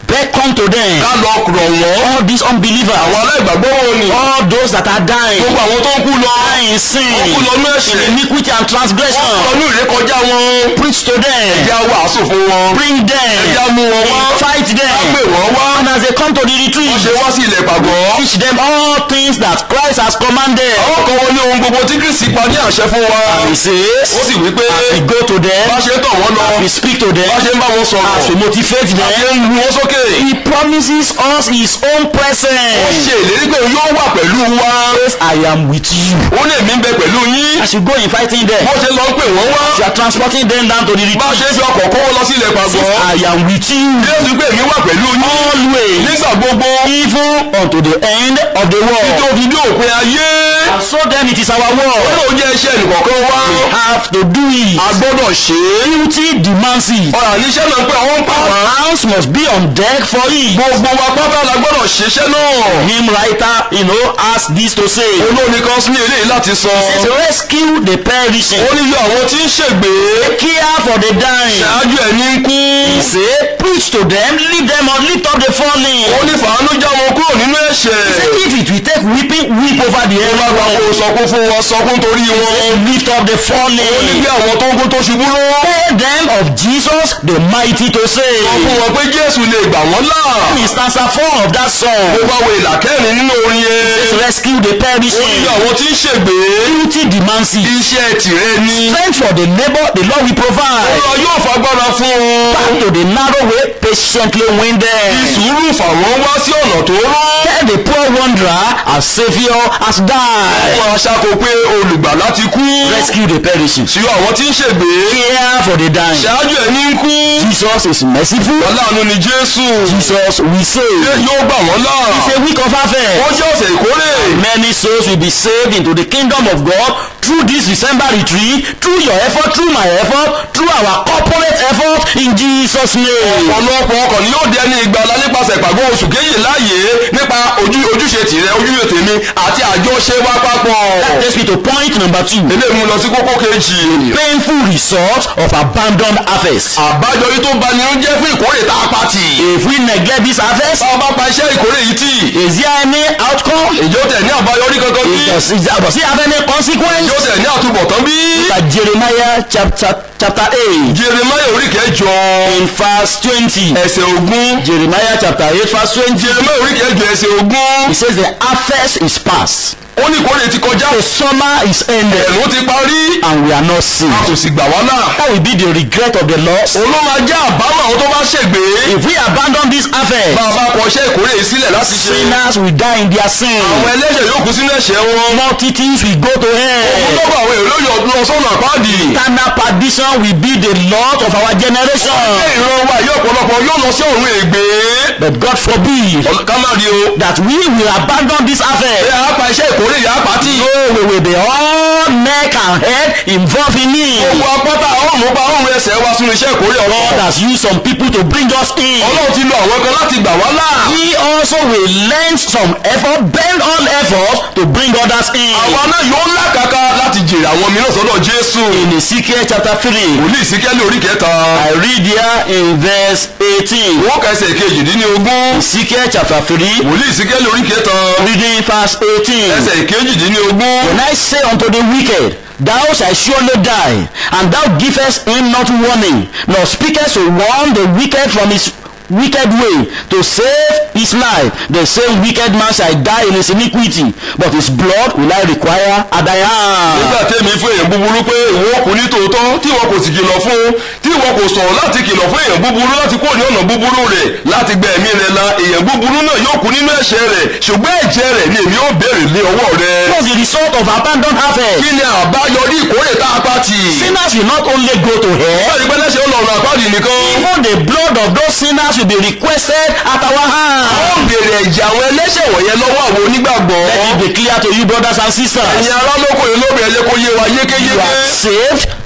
beckon to them ká lọ rọ̀ wọ́n all these unbelievers àwọn aláìgbàgbọ́ wọn ni all those that are dying gbogbo àwọn tó ń kú lọ dying in sin wọ́n kú lọ ní ẹ̀ṣẹ̀ in iniquity and wọ́n kú lọ transgression ní ìrékọjá wọn preach to them ẹ̀já wàásù fún wọn bring them ẹ̀já mú wọn wá fight ká them pè wọ́n wá and as they come to the wọ́n retreat ṣe wá sí ilẹ̀ pàgọ́ teach them all things that Christ has commanded àwọn kan wọn ní ohun gbogbo tí Kristi pa ní àṣẹ fún wa and he says ó sì wí pé as we go to them bá ṣe ń tọ̀ wọ́n lọ as we speak to them bá ṣe ń bá wọn sọ̀rọ̀ as we motivate bá ṣe them ń lu wọn sókè he promises us his own ó presence ṣe ìlérí pé yóò wà pẹ̀lú wa says I am with you ó lè mí bẹ pẹ̀lú yín as you go inviting them bó ṣe lọ ń pè wọ́n wá you are transporting them down to the bá retreat ṣe ń fi ọkọ̀ kó wọn lọ sí ilẹ̀ pàgọ́ says I am with you Jésù pé èmi wà pẹ̀lú yín always nígbà gbogbo even unto the end of the tó world fi dé òpin ayé and so then it is our ó work lóun jẹ́ iṣẹ́ ẹnìkọ̀ọ̀kan wá we have to do it a gbọ́dọ̀ ṣe é duty demands it ọ̀rọ̀ àníṣẹ́ náà pé àwọn ń pa our wá hands must be on deck for it gbogbo wa pátá la gbọ́dọ̀ ṣiṣẹ́ náà hymn writer you know has this to say olóòní kan sí ní eléyìí láti sọ says rescue the perishing ó ní yọ àwọn tí ń ṣègbè care for the dying ṣáájú ẹ̀ ní ń kú he say preach to them lift them up lift up the fallen ó ní fàánú já wọn kúrò nínú ẹ̀ṣẹ̀ he say if it will take weeping weep over the ó bá gba kó head sọkún fún wọn sọkún torí wọn lift up the ó ní fallen bí àwọn tó ń kú tó ṣubú lọ́wọ́ tell them of Jesus the mighty to sọ save fún wọn pé Jésù lè gbà wọ́n là in stanza four of that ó song bá wo ìlà kẹrin nínú orin yẹn says rescue the ó ní perishing bí àwọn tí ń ṣègbè duty demands it iṣẹ́ tìrẹ ni strength for the labour the Lord will provide Olúwa yóò fagbára fún back wọn to the narrow way patiently win fi them sùúrù fà wọ́n wá sí ọ̀nà tó rọ́ tell the poor wanderer our saviour has died wọn aṣáko pé olùgbàlà ti kú rescue the perishing sí àwọn tí ń ṣègbè care for the dying ṣáájú ẹ̀ ní ń kú Jesus is merciful aláàánú ni Jésù Jesus will Ṣé save yóò gbà wọ́n là it's a week of ó harvest jẹ́ ọ̀sẹ̀ ìkórè many souls will be saved into the kingdom of God through this December retreat through your effort through my effort through our corporate effort in Jesus name ọ̀pọ̀lọpọ̀ ọkọ̀ ni yóò dẹni ìgbàlá nípasẹ̀ ìpàgọ́ oṣù kéyì láàyè nípa ojú- ojúṣe tìrẹ ojúṣe tèmi àti àjọṣe wa papọ̀ that takes me to point number two eléyìí mú lọ sí kókó kejì painful result of abandoned harvest àbájọrí tó bani ń jẹ́ fún ìkórè tá a pa tì if we neglect this harvest bá a bá pa iṣẹ́ ìkórè yìí tì is there any outcome ìjọ tẹ̀ ní àbáyọrí kankan bí does it does it have any consequence ìjọ tẹ̀ ní àtúbọ̀tán bí like Jeremiah chapter chapter eight Jeremáyà orí kẹjọ in verse twenty ẹsẹ̀ ogún Jeremiah chapter eight verse twenty Jeremáyà orí kẹjọ ẹsẹ̀ ogún he says the harvest is past ó ní ìkórè ti kọjá the summer is ended ẹ̀rùn ti parí and we are not a saved kò sì gbà wá là that will be the regret of the lost òun ló máa jẹ́ àbámọ̀ àwọn tó bá ṣègbè if we abandon this harvest bá a bá kọ iṣẹ́ ìkórè yìí sílẹ̀ láti ṣe sinners will die in their sin àwọn ẹlẹ́ṣẹ̀ yóò kú sínú ẹ̀ṣẹ̀ wọn multitudes will go to òun hell tó bá àwọn èrò yọ lọ sọ́nà àpáàdì eternal perdition will be the lot of our generation ṣé ìran wa yóò ọ̀pọ̀lọpọ̀ yóò lọ sí ọ̀run ègbé but God forbid ká má rí o that we will abandon this ẹ harvest á pa iṣẹ́ ìkórè yà á pa tì no we will be all neck and head involved in it gbogbo apáta ọ̀run pa ọ̀run ẹsẹ̀ wa sínú iṣẹ́ ìkórè God ọ̀rọ̀ has used some people to bring us in ọlọ́run ti lo àwọn kan láti gbà wá là we also will lend some effort bend all efforts to bring others in àwa náà yóò lákàkà láti jèrè àwọn mìíràn sọ́dọ̀ Jésù in Ezekiel chapter three wòlíì síkẹ́lì orí kẹta I read here in verse eighteen wọ́n kẹsẹ̀ kejìdínlógún Ezekiel chapter three wòlíì síkẹ́lì orí kẹta reading verse eighteen. ẹsẹ̀ kejìdínlógún When I say unto the wicked, Thou shalt surely die, and thou givest him not warning, nor speakest to warn the wicked from his wicked way to save his life, the same wicked man shall die in his iniquity, but his blood will I require at thy hand. nígbà tẹ́mi fún èèyàn búburú pé ìwọ kò ní tòótọ́ tí ìwọ kò sì kìlọ̀ fún tí ìwọ kò sọ̀rọ̀ láti kìlọ̀ fún èèyàn búburú láti kúrò ní ọ̀nà búburú rẹ̀ láti gba ẹ̀mí rẹ̀ la èèyàn búburú náà yóò kú nínú ẹ̀ṣẹ̀ rẹ̀ ṣùgbọ́n ẹ̀jẹ̀ rẹ̀ ni èmi ó béèrè lé ọwọ́ rẹ̀. What's the result of abandoned harvest? kí ni àbáyọrí ìkórè tá a pa tì? Sinners will not only go to hell, báyìí pé lẹ́sẹ̀ ó lọ ọ̀nà àpáàdì nìkan. even the blood of those sinners will be requested at our ó hand. béèrè ẹ̀jẹ̀ àwọn ẹlẹ́ṣẹ̀ wọ̀nyẹn lọ́wọ́ àwọn onígbàgbọ́. Let it be clear to you brothers and sisters. ẹ̀yin ará lóko yìí lóbi ẹ̀yẹ kó yé wa You yékéyéké. are saved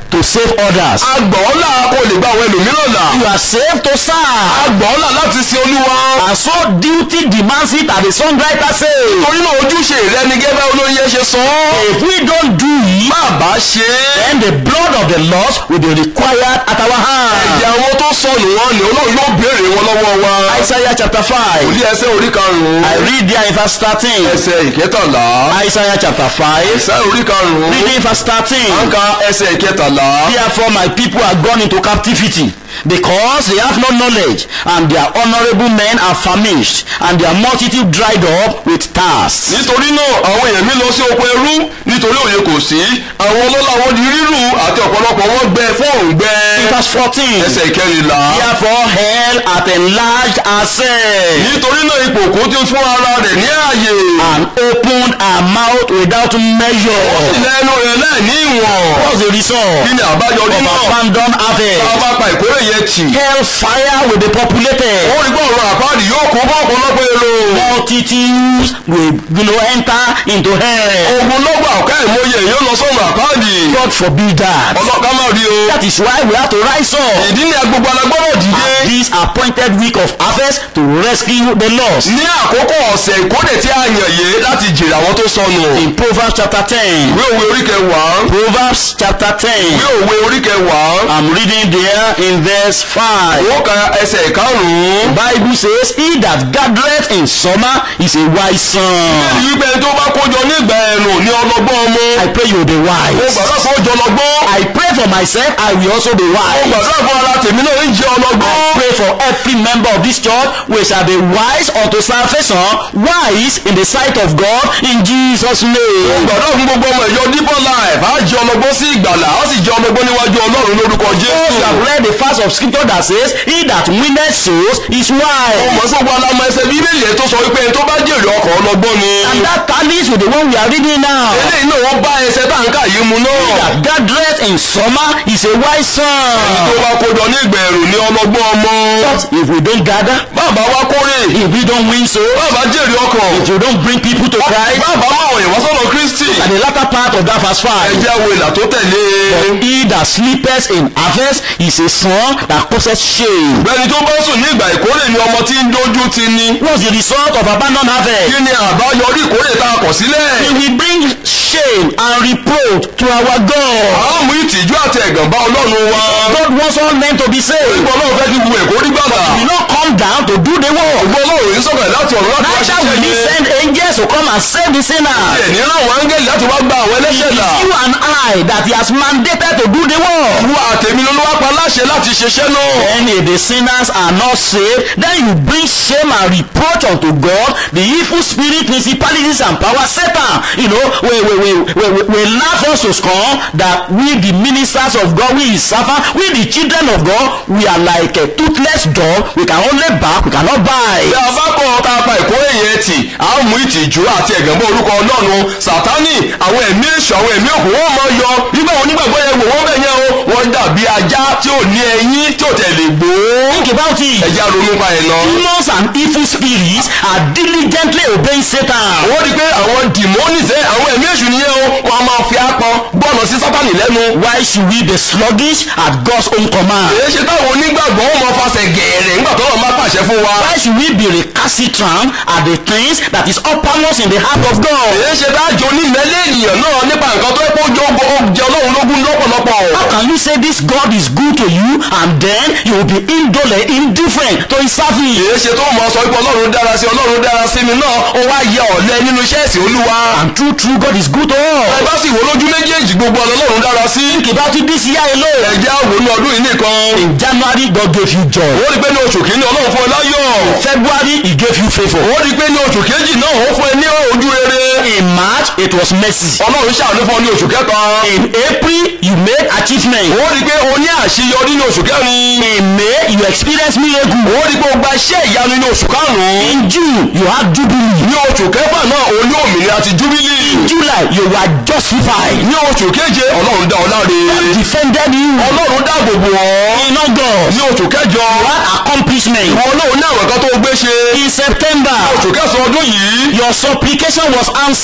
to save others. agbọ̀ọ́là kò lè gba àwọn ẹlòmíràn là You are saved to serve. agbọ̀ọ́là láti sin olúwa And so duty demands it as the songwriter says. torí náà ojúṣe rẹ ni gẹ́gẹ́ olóyè ṣe sọ ọ́ If we don't do it, má bá ṣe é then the blood of the lost will be required at our hand. ẹ̀jẹ̀ àwọn tó sọnù wọn ni olóyè yóò béèrè wọn lọ́wọ́ wa Isaiah chapter 5. òlí ẹsẹ̀ orí karùn-ún I read there in verse 13. ẹsẹ̀ ìkẹtàlá Isaiah chapter 5. ẹsẹ̀ orí karùn-ún Reading verse 13. àǹkà ẹsẹ̀ ìkẹtàlá Therefore my people are gone into captivity because they have no knowledge and their honorable men are famished and their multitude dried up with thirst. nítorí náà àwọn èèyàn mi lọ sí oko ẹrú nítorí òye kò sí àwọn ọlọ́lá wọn di rírù àti ọ̀pọ̀lọpọ̀ wọn gbẹ fún òǹgbẹ In verse 14. ẹsẹ̀ ìkẹrìnlá Therefore hell hath enlarged herself nítorí náà ipò kó ti fún ara rẹ̀ ní ààyè and opened her mouth without measure. lẹ́nu rẹ̀ láì ní ìwọ̀n What's the result kí ni àbáyọrí of náà abandoned tá a harvest? bá pa ìkórè yẹn tì Hell fire will be populated. ó rí bọ́ọ̀rọ̀ àpáàdì yóò kó bọ́ ọ̀pọ̀lọpọ̀ èrò Multitudes will you know, enter into hell. ogun lọ́gbà ọ̀ká ìmọye yóò lọ sọ́run àpáàdì God forbid that. ọlọ́ká má rí o That is why we have to rise up ìdí ni agbègbè alágbọ́rọ̀ dìde at this appointed week of harvest to rescue the lost. ní àkókò ọ̀sẹ̀ ìkórè tí a yàn yé láti jèrè àwọn tó sọnù In Proverbs chapter 10. ìwé òwe orí kẹwàá Proverbs chapter 10. ìwé òwe orí kẹwàá I'm reading there in verse 5. ó ka ẹsẹ̀ ìkarùn-ún Bible says, He that gathereth in summer is a wise son. bẹ́ẹ̀ni wípé ẹni tó bá kójọ nígbà ẹ̀rùn ní ọlọ́gbọ́n ọmọ I pray you will be ó wise. gbàdúrà fún ọjọ́ ọlọ́gbọ́n I pray for myself, I will also be ó wise. gbàdúrà fún ara tèmi náà ń jẹ́ I ọlọ́gbọ́n pray for every member of this church, we shall be wise unto salvation, wise in the sight of God, in Jesus' ó name. gbàdúrà fún gbogbo ọmọ ìjọ deeper life á jẹ́ ọlọ́gbọ́n sí ìgbàlà á sì jẹ́ ọlọ́gbọ́n níwájú ọlọ́run lórúkọ Those jésù who have read the verse of scripture that says, He that winneth souls is wise. ọmọ sọ́gbọ́n alámọ ẹsẹ̀ bíbélì ẹ̀ tó sọ wípé ẹni tó bá jèrè ọkọ̀ ọlọ́gbọ́n ni And that tallies with the one we are reading now. eléyìí náà wọ́n bá ẹsẹ̀ táǹkà yìí mu náà That gathereth in summer is a wise tó son. bá kójọ ní ìgbà ẹ̀rùn ní ọlọ́gbọ́n ọmọ But if we don't gather, bàbá wa kórè if we don't win souls, bàbá jèrè ọkàn if you don't bring people to Christ, bàbá máa wọ̀nyẹ̀ wá sọ́dọ̀ kristi at the latter part of that verse 5, ẹjẹ́ wo ìlà tó tẹ̀lé He that sleepeth in harvest is a son that causeth shame. bẹ́ẹ̀ni tó bá sùn ní ìgbà ìkórè ni ọmọ tí ń dójú ti ni What's the result of abandoned harvest? kí ni àbáyọrí ìkórè tá a kọ̀ sílẹ̀ It will bring shame and reproach to our God. àwọn mú ìtìjú àti ẹ̀gàn bá ọlọ́run wa God wants all men to be saved. ìgbọ́ ọlọ́run fẹ́ kí wu èkó rí gbàgbà He will not come down to do the work. ìgbọ́ ọlọ́run yìí sọ̀rọ̀ láti ọ̀run láti wá Neither ṣiṣẹ́ will he yẹn send angels to come and save the sinner. ẹ̀ ní ráwọn áńgẹ́lì láti wá gba àwọn It ẹlẹ́ṣẹ̀ is là you and I that he has mandated to do the work. wú àtẹ̀mí ló wá pa láṣẹ láti ṣiṣẹ́ náà Then if the sinners are not saved, then you bring shame and reproach unto God, the evil spirit, principalities and power, Satan. You know, we, we, we, we, we, we laugh us to scorn that we the ministers of God, we his servant, we the children of God, we are like a toothless dog. We can only bark, we cannot bí bite. a bá kọ́ ta pa ìkórè yẹn tì á mú ìtìjú àti ẹ̀gàn bọ́ orúkọ ọlọ́run sátánì àwọn ẹ̀mí èṣù àwọn ẹ̀mí òkú wọn máa yọ nígbà wọn nígbàgbọ́ yẹn wò wọ́n bẹ̀ yẹn o wọ́n dàbí ajá tí ò ní ẹyín tí ò tẹ̀lé gbó Think about it. ẹja ronú pa ẹ̀ lọ. Demons and evil spirits are diligently obeying Satan. wọ́n rí i pé àwọn dìmọ́nì sẹ́ àwọn ẹ̀mí èṣù nìyẹn o wọ́n á máa fi apọn bọ́ọ̀lù sí sátánì lẹ́nu. Why should we be sluggish at God's own command? èyí ṣe táwọn onígbàgbọ́ wọn máa fasẹ̀ gẹ̀ẹ́rẹ̀ nígbà tó lọ́ọ́ máa pàṣẹ fún wa. Why should we be recalcitrant at the things that is uppermost in the heart of God? èyí ṣe táàjọ onímẹ̀lẹ́ ènìyàn náà nípa nǹkan tó yẹ kó jọ jẹ ọlọ́run lógún lọ́pọ̀lọpọ̀. How can you say this God is good to you and then you will be indolent, indifferent to his service? èyí ṣe tó mọ̀ sọ pé ọlọ́run dára sí ọlọ́run dára sí mi náà ó wá yẹ ọ̀lẹ nínú iṣẹ́ ìsìn olúwa. And true, true, God is good to ẹ all. bá sì wo lójú méjèèjì gbogbo ọlọ́run dára sí. Think about it this year alone. ẹ̀jẹ̀ àwòrán ọdún yìí nìkan. In January, God gave you joy. ó rí i pé ní oṣù kìíní ọlọ́run fún ẹ láyọ̀. February, he gave you favor. ó rí i pé ní oṣù kejì náà ó fún ẹ ní ojú rere. In March, it was mercy. ọlọ́run ṣàánú fún ọ ní oṣù kẹta. In April, you made achievement. ó rí i pé o ní àṣeyọrí ní oṣù kẹrin. In May, you experienced miracle. ó rí i pé o gba iṣẹ́ ìyanu ní oṣù karùn-ún. In June, you had jubilee. ní oṣù kẹfà náà o ní òmìnira ti júbílì. In July, you were justified. ní oṣù keje ọlọ́run dá ọ láre. Defended you. ọlọ́run dáàbò bò ọ́. In August, ní oṣù kẹjọ you had accomplishment. ìwọ náà ní àwọn kan tó gbé ṣe. In September, oṣù kẹsàn-án ọdún yìí your supplication was answered.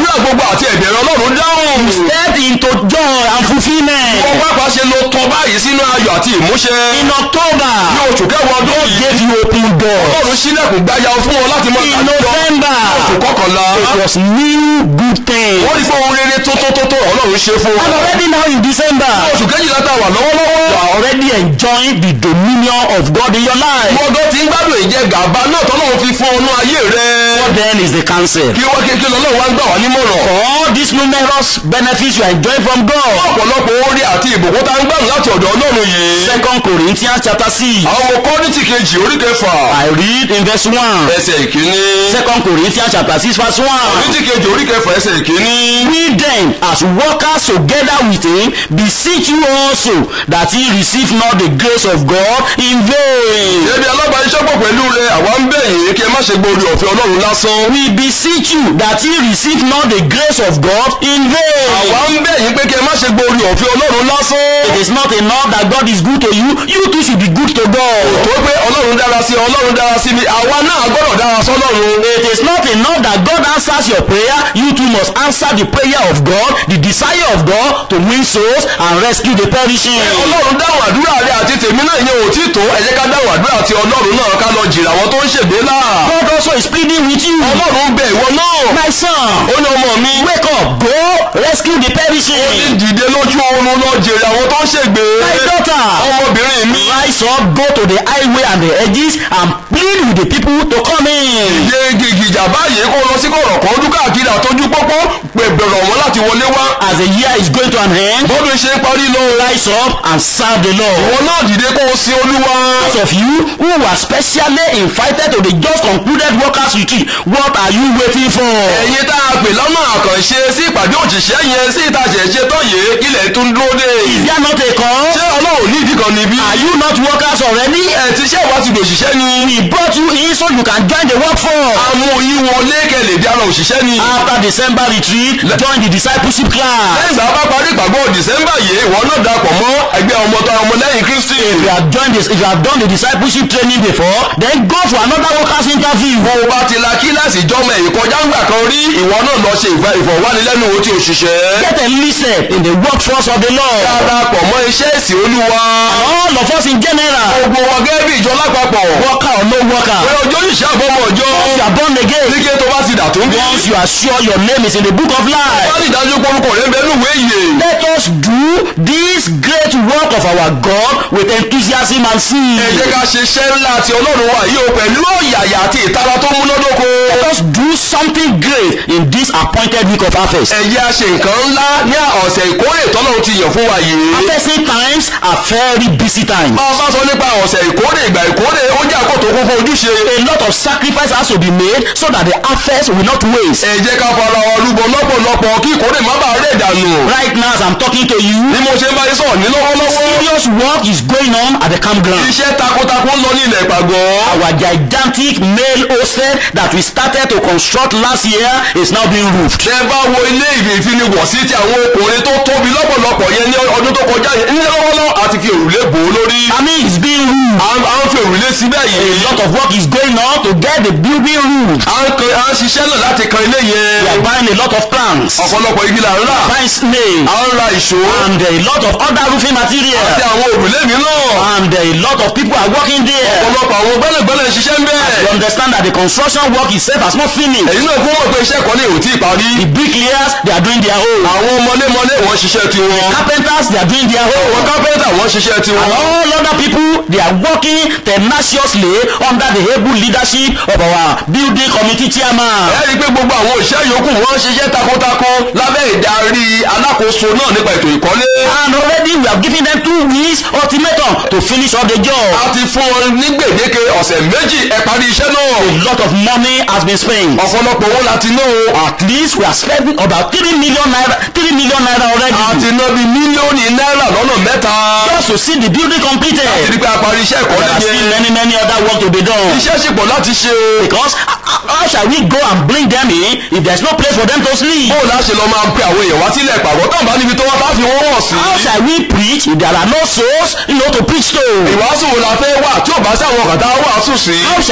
àdúrà gbogbo àti ẹ̀bẹ̀rẹ̀ ọlọ́run dáhùn. Step into joy and fulfillment. wọ́n pápá ṣe lo tọ́ báyìí sínú ayọ̀ àti ìmúṣẹ. In October, ní oṣù kẹwàá ọdún yìí gave you open doors. ọlọ́run sílẹ̀kùn gbáyà fún wọn láti mọ In ìdájọ́. November, oṣù kọkànlá it was new good things. wọ́n rí pé ohun rere tó tó tó tó ọlọ́run ṣe fún wọn. And already now in December, oṣù kejìlá tá a wà you lọ́wọ́lọ́wọ́. are already enjoying the dominion of God in your life. gbọ́dọ̀ tí ń gbádùn ìjẹ gàba náà tọ́lọ́run fi fún ọnú ayé rẹ̀. What then is the counsel? kí wọ́n kí kí lọ́lọ́run wá ń gbà wá nímọ̀ràn. For all these numerous benefits you are enjoying from God. ọ̀pọ̀lọpọ̀ orí àti ìbùkún tá ń gbàdùn láti ọ̀dọ̀ ọlọ́run yìí. Second Corinthians chapter six. àwọn ọmọ kọ́rìntì kejì orí kẹfà I read in verse one. ẹsẹ̀ ìkíní. Second Corinthians chapter six verse one. kọ́rìntì kejì orí kẹfà ẹsẹ̀ ìkíní. We then, as workers together with him, beseech you also that he receive not the grace of God in vain. ebi alábàáṣepọ̀ pẹ̀lú rẹ̀ àwa ń bẹ̀ yín kí ẹ má ṣe gbórí ọ̀fẹ́ ọlọ́run lásán. We beseech you that he receive not the grace of God in vain. àwa ń bẹ̀ yín pé kí ẹ má ṣe gbórí ọ̀fẹ́ ọlọ́run lásán. It is not enough that God is good to you, you too should be good to God. tó pé ọlọ́run dára sí ọ ọlọ́run dára sí mi àwa náà gbọ́dọ̀ dára sọ́lọ́run. It is not enough that God answers your prayer, you too must answer the prayer of God, the desire of God to win souls and rescue the perishing. ọlọ́run dáhùn àdúrà rẹ àti tèmi náà ìyẹn ò tí tó ẹ jẹ́ ká dáhùn àdúrà àti ọlọ́run náà ká lọ jìrà àwọn tó ń ṣègbè náà. God also is pleading with you. ọlọ́run bẹ̀ ìwọ náà. My son, ó ní ọmọ mi. wake up, go rescue the ní perishing. dìde lójú oorun lọ jèrè àwọn tó ń ṣègbè. My daughter, ọmọbìnrin mi. rise up, go to the highway and the edges and plead with the people to come in. ìdè gìgìjà báyìí kó lọ sí kọ̀rọ̀ kan ọdún káàkiri àtọ́jú pópó pẹ̀bẹ̀rọ̀ wọn láti wọlé wá. As the year is going to an end, bọ́dún ṣe ń parí lọ. rise up and serve the Lord. ìwọ náà dìde kó o sin olúwa. Those of you who were specially invited to the just concluded workers retreat, what are you waiting for? ẹ̀yin tá a pè lọ́nà àkànṣe sí ìpàdé òṣìṣẹ́ yẹn sí ìtajà ẹ̀ṣẹ̀ tó yé ilẹ̀ tún dúró dé. Is there not a call? ṣé ọlọ́run ní ìdí kan níbí. Are you not workers already? ẹ̀ ti ṣe ìwà ti dòṣìṣẹ́ ni. We brought you in so you can join the workforce. àmú yín wọlé kẹlẹ̀ di ara òṣìṣẹ́ ni. After December retreat, join the discipleship class. lẹ́yìn ìgbà bá parí ìpàgọ́ dìsẹ́mbà yìí ìwọ náà darapọ̀ mọ́ ẹgbẹ́ ọmọ tó ọmọ lẹ́yìn kristi. If you have joined this, if you have done the discipleship training before, then go for another workers interview. bó o bá ti la kíláàsì ìjọmọ ẹ̀yìn kọjá ń gbà kan rí ìwọ náà lọ ṣe ìfẹ́ ìfọ̀wánilẹ́nuwò tí òṣìṣẹ́. Get enlisted in the workforce of the Lord. darapọ̀ mọ́ iṣẹ́ ìsìn olúwa. All of us in general, gbogbo wa gẹ́gẹ́ bí ìjọ lápapọ̀. worker or no worker, pé ọjọ́ òṣìṣẹ́ àbọ̀mọ̀ ọjọ́. once you are born again, nígbà tó bá ti dà tó ń bí. once you are sure your name is in the book of life, wọ́n ti dájú pé orúkọ rẹ̀ ń bẹ nínú ìwé ìyè. let us do this great work of our God with enthusiasm and ẹ zeal. jẹ́ ká ṣe iṣẹ́ ńlá àti ọlọ́run wa yìí o pẹ̀lú ọ̀yàyà àti ìtara tó múnádóko. Let us do something great in this appointed week of harvest. ẹ jẹ́ a ṣe nǹkan ńlá ní ọ̀sẹ̀ ìkórè tọ́lọ́run ti yàn fún wa yìí. Harvesting times are very busy times. bá a bá sọ nípa ọ̀sẹ̀ ìkórè ìgbà ìkórè ó jẹ́ àkótó kún fún ojúṣe. A lot of sacrifice has to be made so that the harvest will not waste. ẹ jẹ́ ká fara wa rúbọ lọ́pọ̀lọpọ̀ kí ìkórè má bàa rẹ̀ dànù. Right now as I'm talking to you, bí mo ṣe ń bá yín sọ̀rọ̀ ní lọ́wọ́lọ́wọ́. serious work is going on at the campground. iṣẹ́ takuntakun lọ ní ilẹ̀ ìpàgọ́. Our gigantic male hostel that we started to construct last year is now being roofed. tẹ bá wo ilé ìfiniwọ̀sí ti àwọn ọkùnrin tó tóbi lọ́pọ̀lọpọ̀ yẹn ní ọdún tó kọjá yẹn ní lọ́wọ́lọ́wọ́ àti fi òrùlé bò ó lórí. I mean, it's being roofed. à ń à ń fi òrùlé síbẹ̀ A yìí. lot of work is going on to get the building roofed. à ń kan à ń ṣiṣẹ́ náà láti kan ilé We yẹn. are buying a lot of plants, ọ̀pọ̀lọpọ̀ igi là ń rà. buying snails, à ń ra ìṣó. and a lot of other roofing àti material. àwọn òrùlé mi náà. And a lot of people are working there. ọ̀pọ̀lọpọ̀ àwọn gbẹ́lẹ̀gbẹ́lẹ̀ ń ṣiṣẹ́ ń You bẹ́ẹ̀. understand that the construction work itself has not finished. èyí náà kún mọ̀ pé iṣẹ́ kan ní ò tí ì parí. The bricklayers, they are doing their own. àwọn mọlémọlé wọ́n ṣiṣẹ́ tiwọn. Carpenters, they are doing their àwọn own. kápẹ́ntà wọ́n ṣiṣẹ́ And tiwọn. all other people, they are working tenaciously under the able leadership of our building committee chairman. ẹ rí i pé gbogbo àwọn òṣìṣẹ́ yòókù wọ́n ṣiṣẹ́ takuntakun lábẹ́ ìdarí alákòóso náà nípa ètò ìkọ́lé. And already we have given them two weeks ultimatum to finish all the job. a ti fún wọn ní gbèdéke ọ̀sẹ̀ méjì ẹ parí iṣẹ́ náà. A lot of money has been spent. ọ̀pọ̀lọpọ̀ owó la ti ná o. At least we are spending about three million naira, three million naira a already. ti ná bíi mílíọ̀nù náírà lọ́nà mẹ́ta. Just to see the building completed. ìdí pé a parí iṣẹ́ There ìkọ́lé are still yẹn. many, many other work to be done. iṣẹ́ sì pọ̀ láti ṣe o. Because how- how shall we go and bring them in if there's no place for them to sleep? bóò la ṣe lọ máa pe àwọn èèyàn wá sílẹ̀ ìpàgọ́ tán bá níbi tó wá bá fi wọ́n wọ̀ sí. How shall we preach if there are no souls, you know, to preach to? ìwàásù wo la fẹ́ wà tí ò bá sí àwọn kàtà wàásù sí. How shall we preach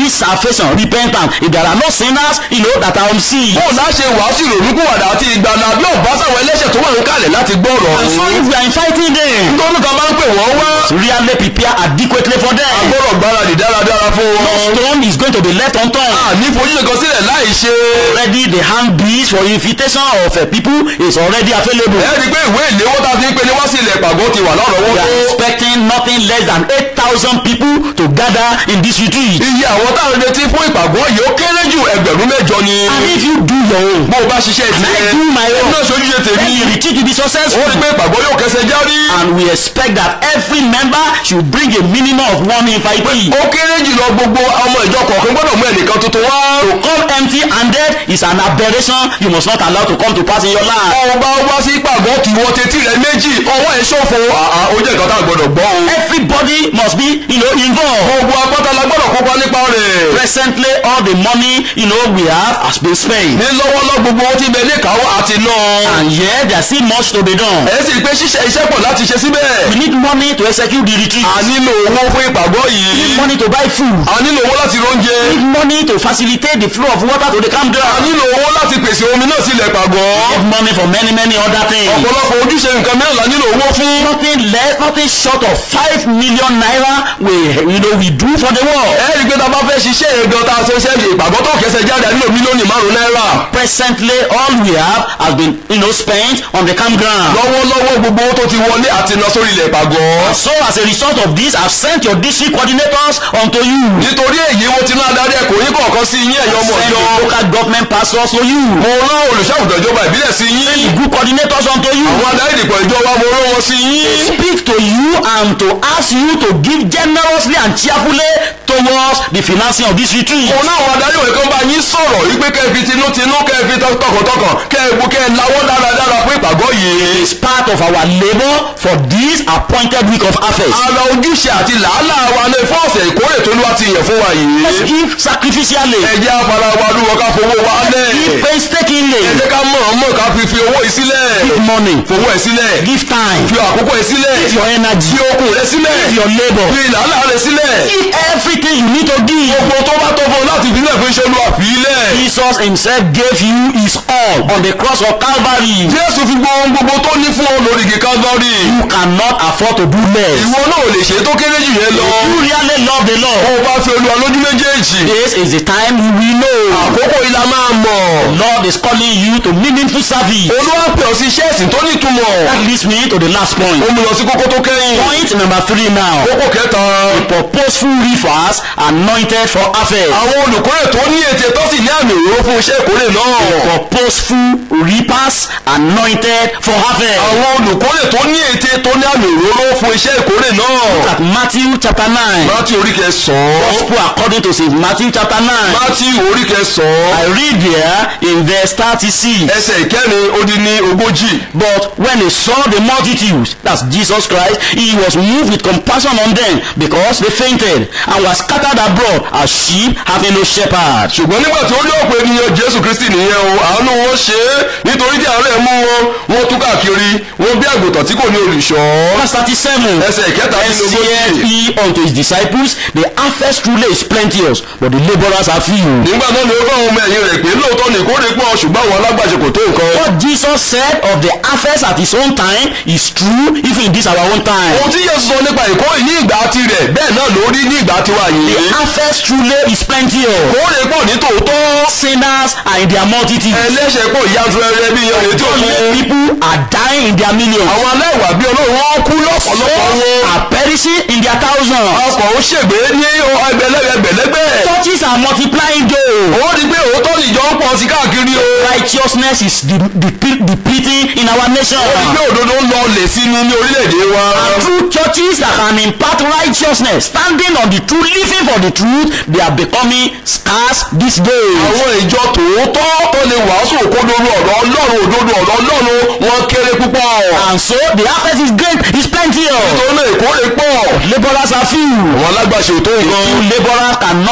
preach salvation repentance if there are no sinners you know that are on sea. bó o náà ṣe wàásù ìrònúkúwàdà àti ìgbàlà bí ò bá sáwọn ẹlẹ́ṣẹ̀ tó wà ń kalẹ̀ láti gbọ́rọ̀ and so ọ̀hún. if we are inviting them nítorí kan máa ń pè wọ́n wá. really prepare adequately for them. agbọ́dọ̀ gbáradì dáradára fún no wọn. stone is going to be left unturned. àní fojúṣe kan sílẹ̀ láì ṣe. already the handbills for invitation of uh, people is already available. ẹ rí i pé ìwé ìléwọ́ tá a fi ń pe ni wá sí ilẹ̀ ìpàgọ́ ti wà lọ́rọ̀ we wọn. are expecting nothing less than eight thousand people to gather in this retreat. iye àwọn táwọn retí fún ìpàgọ́ yìí ó kéré jù ẹgbẹ̀rún mẹ́jọ ni. and if you do your own. bó o bá ṣiṣẹ́ and I ìtìlẹ̀ do my own. náà ṣojúṣe then tèmi. the retreat will be ó rí successful. i pé ìpàgọ́ yóò kẹsẹ̀ járí. and we expect that every member should bring a minimum of one invitee. ó kéré jùlọ gbogbo ọmọ ìjọ kọ̀ọ̀kan gbọ́dọ̀ mú ẹnìkan tuntun wá. to come empty handed is an aberration you must not allow to come to pass in your life. ọba wá sí ìpàgọ́ kì í wọ tetí rẹ méjì ọwọ́ ẹ̀ ṣòfò àà ó jẹ́ nǹkan tá a gbọ́dọ̀ gbọ́ o. everybody must be you know, involved. gbogbo apáta la gbọ́dọ̀ kópa nípa rẹ̀. presently all the money you know, we have has been spent. ní lọ́wọ́lọ́ gbogbo ó ti bẹ ní ìkáwọ́ àti náà. and yet there is still much to be done. ẹ sì rí i pé ṣíṣe iṣẹ́ pọ̀ láti ṣe síbẹ̀. we need money to execute the retreat. a nílò owó fún ìpàgọ́ we need yìí. money to buy food. a nílò owó láti róúnjẹ. we need money to facilitate the flow of water to the a campground. nílò owó láti pèsè omi náà sílẹ̀ ìpàgọ́. we need money for many many other things. ọ̀pọ̀lọpọ̀ ojúṣe nǹkan mìíràn la nílò owó fún. nothing less nothing short of five million naira we you know we do for the world. ẹ rí i pé tá a bá fẹ́ ṣiṣẹ́ yẹn gan tá a ṣe ṣe ìpàgọ́ tó kẹsẹ̀ jáde a nílò mílíọ̀nù márùn-ún náírà. presently all we have has been you know spent on the campground. lọ́wọ́lọ́wọ́ gbogbo owó tó ti wọlé àti iná sórí ilẹ̀ ìpàgọ́. so as a result of this i have sent your district coordinators unto you. nítorí èyí mo ti ná adarí ẹ̀kọ́ yín kọ̀ọ̀kan sí yín ẹ̀yọ́ ọmọ send ìjọ. the local government pastors to you. mo rán olùṣàgùtàn ìjọba ìbílẹ̀ sí send the yín. group coordinators unto you. àwọn adarí ìdìpọ̀ ìjọ wa mo rán wọn sí yín. speak to you and to ask you to give generously and cheerfully towards the financing of this retreat. mo náà àwọn adarí òwe kan bá yín sọ̀rọ̀ wípé kẹ́ ẹ fi tinútinú kẹ́ ẹ fi tọkàntọkàn kẹ́ ẹ bu kẹ́ ẹ lawọ́ dáradára fún ìpàgọ́ yìí. is part of our labour for this appointed week of harvest. ara ojúṣe àti làálàá wa ní fún ọ̀sẹ̀ ìkórè tó ló wá ti yàn fún wa let's yìí. give sacrificially. ẹ jẹ́ afárá wa lúwọ ká fowó wa lẹ̀. give painstakingly. ẹ jẹ́ ká mọ̀ ọ́n mọ̀ ká fi fi owó yìí sílẹ̀. give money. fowó ẹ̀ sílẹ̀. give time. fi àkókò ẹ̀ sílẹ̀. give your energy. fi okun rẹ̀ sílẹ̀. give your labour. fi làálàá rẹ̀ sílẹ̀. give everything you need to give. gbogbo tó bá tó fún un láti fi sílẹ̀ fún iṣẹ́ olúwa fi í lẹ̀. Jesus himself gave you his all on the cross of Calvary. jésù fi gbogbo gbogbo tó ní fún ọ lórí igi Calvary. You cannot afford to do less. ìwọ náà ò lè ṣe é tó kéré jù yẹn lọ. You really love the bó Lord. o bá fi olúwa lójú méjèèjì. This is the time you will know. àkókò yìí la máa mọ̀. Lord is calling you to meaningful service. olúwa pè ọ́ sí iṣẹ́ ẹ̀sìn tó ní ìtumọ̀. That leads me to the last point. ó mú lọ sí kókó tó kẹ́yìn. Point number three now. kókó kẹta. Purposeful reefers anointed for harvest. àwọn olùkórè tó ní ète tó sì ní àmì òróró fún iṣẹ́ ìkórè náà. Purposeful reapers anointed for harvest. àwọn olùkórè tó ní ète tó ní àmì òróró fún iṣẹ́ ìkórè náà. At Matthew chapter nine. Mátí orí kẹsàn-án. Gospel according to St. Matthew chapter nine. Mátí orí kẹsàn-án. I read there in verse thirty-six. ẹsẹ̀ ìkẹrin ó dín ní ogójì. But when he saw the multitudes, that's Jesus Christ, he was moved with compassion on them because they fainted and were scattered abroad as sheep having no shepherd. ṣùgbọ́n nígbà tí ó rí ọ̀pọ̀ ènìyàn jésù kristi nìyẹn o àánú wọn ṣe é nítorí tí àárẹ̀ mú wọn wọn tú káàkiri wọn bí àgùntàn tí kò ní olùṣọ́. Verse thirty-seven. ẹsẹ̀ ìkẹta Then nínú saith ogójì. he unto his disciples, The harvest truly is plenteous, but the laborers are few. nígbà náà ni ó bá àwọn ọmọ ẹ̀yìn rẹ̀ pé lóòótọ́ ní ìkórè pọ̀ ṣùgbọ́n àwọn alágbàṣe kò tó nǹkan. What Jesus said of the harvest at his own time is true even in this our own time. ohun tí yéésù sọ nípa ìkórè ní ìgbà tirẹ̀ bẹ́ẹ̀ náà ló rí ní ìgbà tiwa The yìí. harvest truly is plenteous. ìkórè pọ̀ ní tòótọ́. Sinners are in their multitude. ẹlẹ́ṣẹ̀ pọ̀ yanturẹrẹ bí iyan retí Godly òkun. people are dying in their millions. àwọn aláìwà bí ọlọ́run wọn kú lọ́pọ̀lọpọ̀ Souls wọn. are perishing in their thousands. ọkọ̀ ó ṣègbè ní ẹgbẹ̀lẹ́gbẹ̀lẹ́gbẹ̀. Churches are multiplying though. ó di pé òótọ́ nìjọ ń pọ̀ sí káàkiri o. Righteousness is de- deple- depleting in our nation. ó di pé òdodo ń lọ lè sí ní ní orílẹ̀-èdè wa. True churches that can impart righteousness, standing on the truth, living for the truth, they are becoming scarce these days. àwọn ìjọ tòótọ́ tó lè wàásù òkodoro ọ̀rọ̀ ọlọ́run òdodo ọ̀rọ̀ ọlọ́run wọn kéré púpọ̀. And so the harvest is great, is plenty of. nítorí náà ìkórè pọ̀. Laborers are few. àwọn alágbàṣe ò tó Few nǹkan. laborers cannot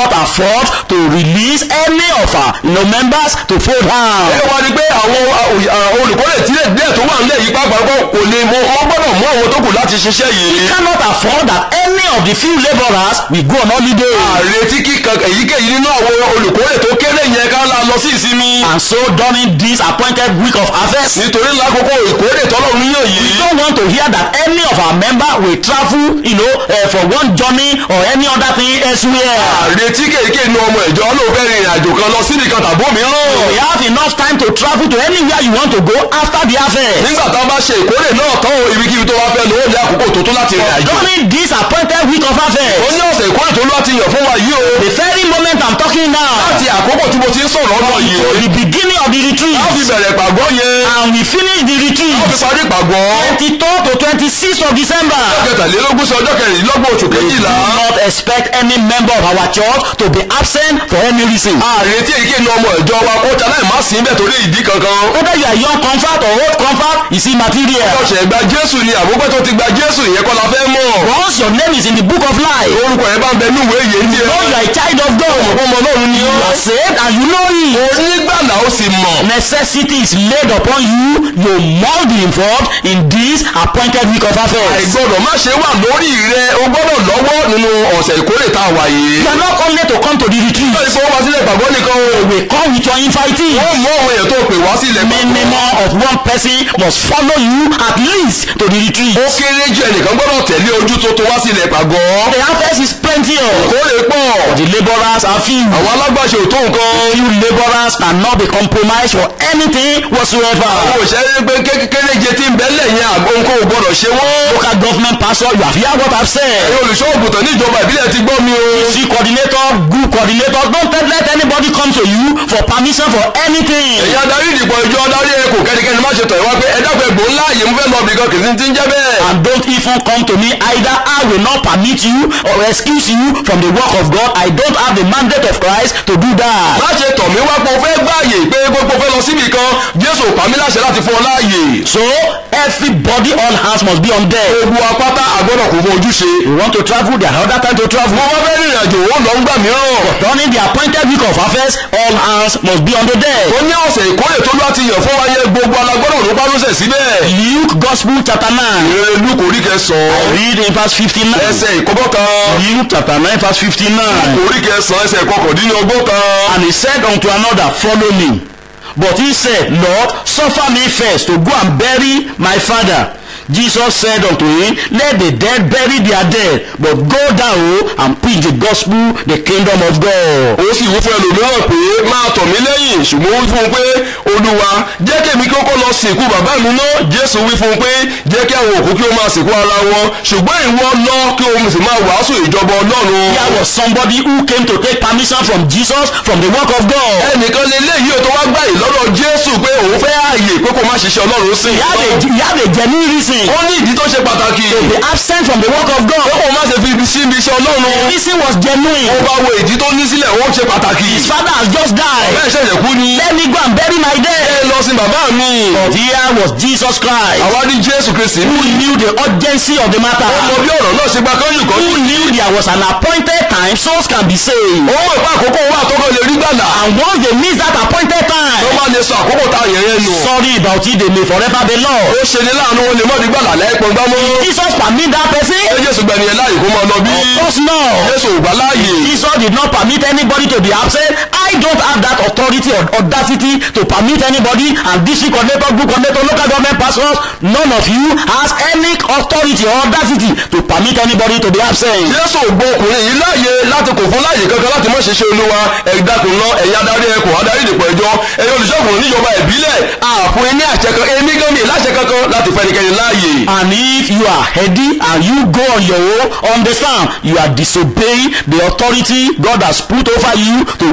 cannot afford to release any of our you know, members to fold ẹ hand. wá ní pé àwọn olùkórè tílẹ̀ díẹ̀ tó wà nílẹ̀ yìí pàápàá kò lè mọ wọ́n gbọ́dọ̀ mú àwọn tó kù láti ṣiṣẹ́ We yìí. cannot afford that any of the few laborers will go on holiday. àrètí kíkan èyíkéyìí nínú àwọn olùkórè tó kéré yẹn ká la lọ sí ìsinmi. And so during this appointed week of harvest, nítorí lákòókò ìkórè tọ́lọ́run yàn we yìí. don't want to hear that any of our member will travel, you know, uh, for one journey or any other thing elsewhere. àrètí kéèké nu ọmọ ìjọ ló fẹ́ rìnrìn àjò kan lọ síbi kan tàbí We òmíràn. have enough time to travel to anywhere you want to go after the harvest. nígbà tá a bá ṣe ìkórè náà tán o ibikíbi tó wá fẹ́ lọ ó ní àkókò tó tó láti rìn àjò. During this appointed week of ó harvest, ní ọ̀sẹ̀ ìkórè tó láti yàn fún wa yìí o. the very moment I'm talking now, láti àkókò tí mo ti ń sọ̀rọ̀ ọ̀nà to yìí. the beginning of the a fi retreat, bẹ̀rẹ̀ pàgọ́ yẹn. and we finish the a fi retreat parí pàgọ́. 23rd to 26th of December. kẹtàlélógún sí ọjọ́ kẹrìndínlọ́gbọ̀n oṣù We do kejìlá. not expect any member of our church to be absent for any reason. àrètí èyíkéyìí nu ọmọ ìjọ wa kó jalè má sí bẹ́ẹ̀ torí ìdí kankan. Whether you are young comfort or old comfort is immaterial. ọ̀sẹ̀ gba jésù ni àbúgbẹ́ tó ti gba jésù ìyẹn kọ́ la fẹ́ mọ̀. Once your name is in the book of life, orúkọ yẹn bá ń bẹ ní ìwé yìí ní know you are a child of God. ọmọ ọlọ́run ni You ó. are saved and you know it. onígbàlà ó sì mọ̀. Necessity is laid upon you. You must be involved in this appointed week of affairs. àìgbọ́dọ̀ má ṣe wà lórí rẹ o gbọ́dọ̀ lọ́wọ́ nínú ọ̀sẹ̀ ìkórè tá a wà yìí. You are not only to come to the retreat. ìjọ ìfowópamọ́sílẹ̀ ìpàgọ́ nìkan o. We come with your invitee. wọ́n mú àwọn èèyàn tó pè wá sí ilẹ̀ pàgọ́. Minimum of one person must follow you at least to the retreat. ó kéré jù ẹnìkan gbọ́dọ̀ tẹ̀lé ojú tó tó wá sí ilẹ̀ pàgọ́. The harvest is plenteous. ìkórè pọ̀. The laborers are few. àwọn alágbàṣe ò tó nǹkan. Few laborers cannot be compromised for anything whatsoever. àwọn òṣèré pé kékeré jẹ tí ń bẹ́lẹ̀ yẹn àgbo nǹkan ò gbọ́dọ̀ ṣe wọ́n. Local government pastor, you have heard what I've said. ẹ̀yin olùṣọ́ ògùntàn ní ìjọba ìbílẹ̀ ti gbọ́ mi o. See coordinator, group coordinator, don't let- let anybody come to you for permission for anything. ẹ̀yin adarí ìdìbò ìjọ adarí ẹ̀kọ́ kẹ́nikẹ́ni má ṣe tọ̀ ẹ̀ wá pé ẹ dákun ẹgbò ńlá yìí mo fẹ́ lọ bìkan kì í sí ti ń jẹ́ bẹ́ẹ̀. And don't even come to me either. I will not permit you or excuse you from the work of God. I don't have the mandate of Christ to do that. má ṣe tọ̀ mí wá pé o fẹ́ gbààyè pé gbogbo fẹ́ lọ síbì kan jésù ò pa mí láṣẹ láti fún ọ láàyè. So everybody, all hands must be on deck. gbogbo apáta àgbọ̀dọ̀ kò fún ojúṣe. You want to travel, there are other time to travel. mo wá fẹ́ rìnrìn àjò ó lọ ń gbà mìíràn. During the appointed week of affairs, all hands must be on the deck. ó ní ọ̀sẹ̀ ìkórè tó lọ́ọ́ ti yàn fún wa yẹn gbogbo alágbọ́dọ̀ ló bá lóṣẹ̀ síbẹ̀. Luke Gospel chapter 9. ìrere lúkò orí kẹsàn-án Read in verse 59. ẹsẹ̀ ìkọ́bọ̀ kan Luke chapter 9 verse 59. orí kẹsàn-án ẹsẹ̀ ìkọkàndínlọ́gbọ̀n kan. And he said unto another, Follow me. But he said, Lord, suffer me first to go and bury my father. Jesus said unto him, Let the dead bury their dead, but go thou and preach the gospel, the kingdom of God. ó sì wí fún ẹlòmíràn pé máa tọ̀ mí lẹ́yìn ṣùgbọ́n ó wí fún un pé olúwa jẹ́ kí èmi kọ́kọ́ lọ sìnkú bàbá mi náà jésù wí fún un pé jẹ́ kí àwọn òkú kí ó máa sìnkú ara wọn ṣùgbọ́n ìwọ lọ kí o sì máa wàásù ìjọba ọlọ́run. There was somebody who came to take permission from Jesus from the work of God. ẹnìkan lè léyìí o tó wá gbà yìí lọ́dọ̀ jésù pé òun fẹ́ ààyè pé kó má ṣiṣẹ́ ọlọ́run sí. He had a, he had a genuine reason ó ní ìdí tó ṣe pàtàkì. to be absent from the work of pé God. kó má ṣe fi ibi sí ibi iṣẹ́ The ọlọ́run. reason was ó genuine. bá wo ìdí tó ní sílẹ̀ ó ṣe pàtàkì. His father has just died. bẹ́ẹ̀ ṣẹ̀ṣẹ̀ kú ni. Let me go and bury my ẹ dead. lọ sí bàbá mi. But here was Jesus Christ. àwa ní jésù kristi. who knew the urgency of the matter, ó mọ bí ọ̀rọ̀ náà ṣe gba kọ́yìn kan. who knew there was an appointed time souls can be saved. ó mọ̀ pé àkókò wà tó kọ́ lè rí gbàlà. And once they miss that appointed tó time, bá lè sọ àkókò tá a yẹn yẹn nù. sorry about it, they may forever be ó lost. ṣe ní láàánú wọn lè mọ̀ ní gbàlà lẹ́ẹ̀pọ̀n gbámú. Jesus permit that ṣé person? jésù gbẹ̀ni ẹ̀ láàyè kó máa lọ bí. Of course not. jésù ò gbà láàyè. Jesus did not permit anybody to be absent. I don't have that authority or audacity to permit anybody and district coordinator, group coordinator, local government pastors, none of you has any authority or audacity to permit anybody to be absent. jésù ò gbọ́ ọkùnrin yìí láàyè láti kò fún láàyè kankan láti má ṣe ṣe olúwa ẹ̀dákun náà ẹ̀yin adarí ẹ̀kọ́ adarí ìdìpọ̀ ẹ̀jọ́ ẹ̀yin olùṣọ́gun níjọba ìbílẹ̀ àfún ní àṣẹ kan èmi gan mi láṣẹ kankan láti fẹ́ ẹnikẹ́ni láàyè. And if you are heady and you go on your own, understand you are disobeying the authority God has put over you to watch over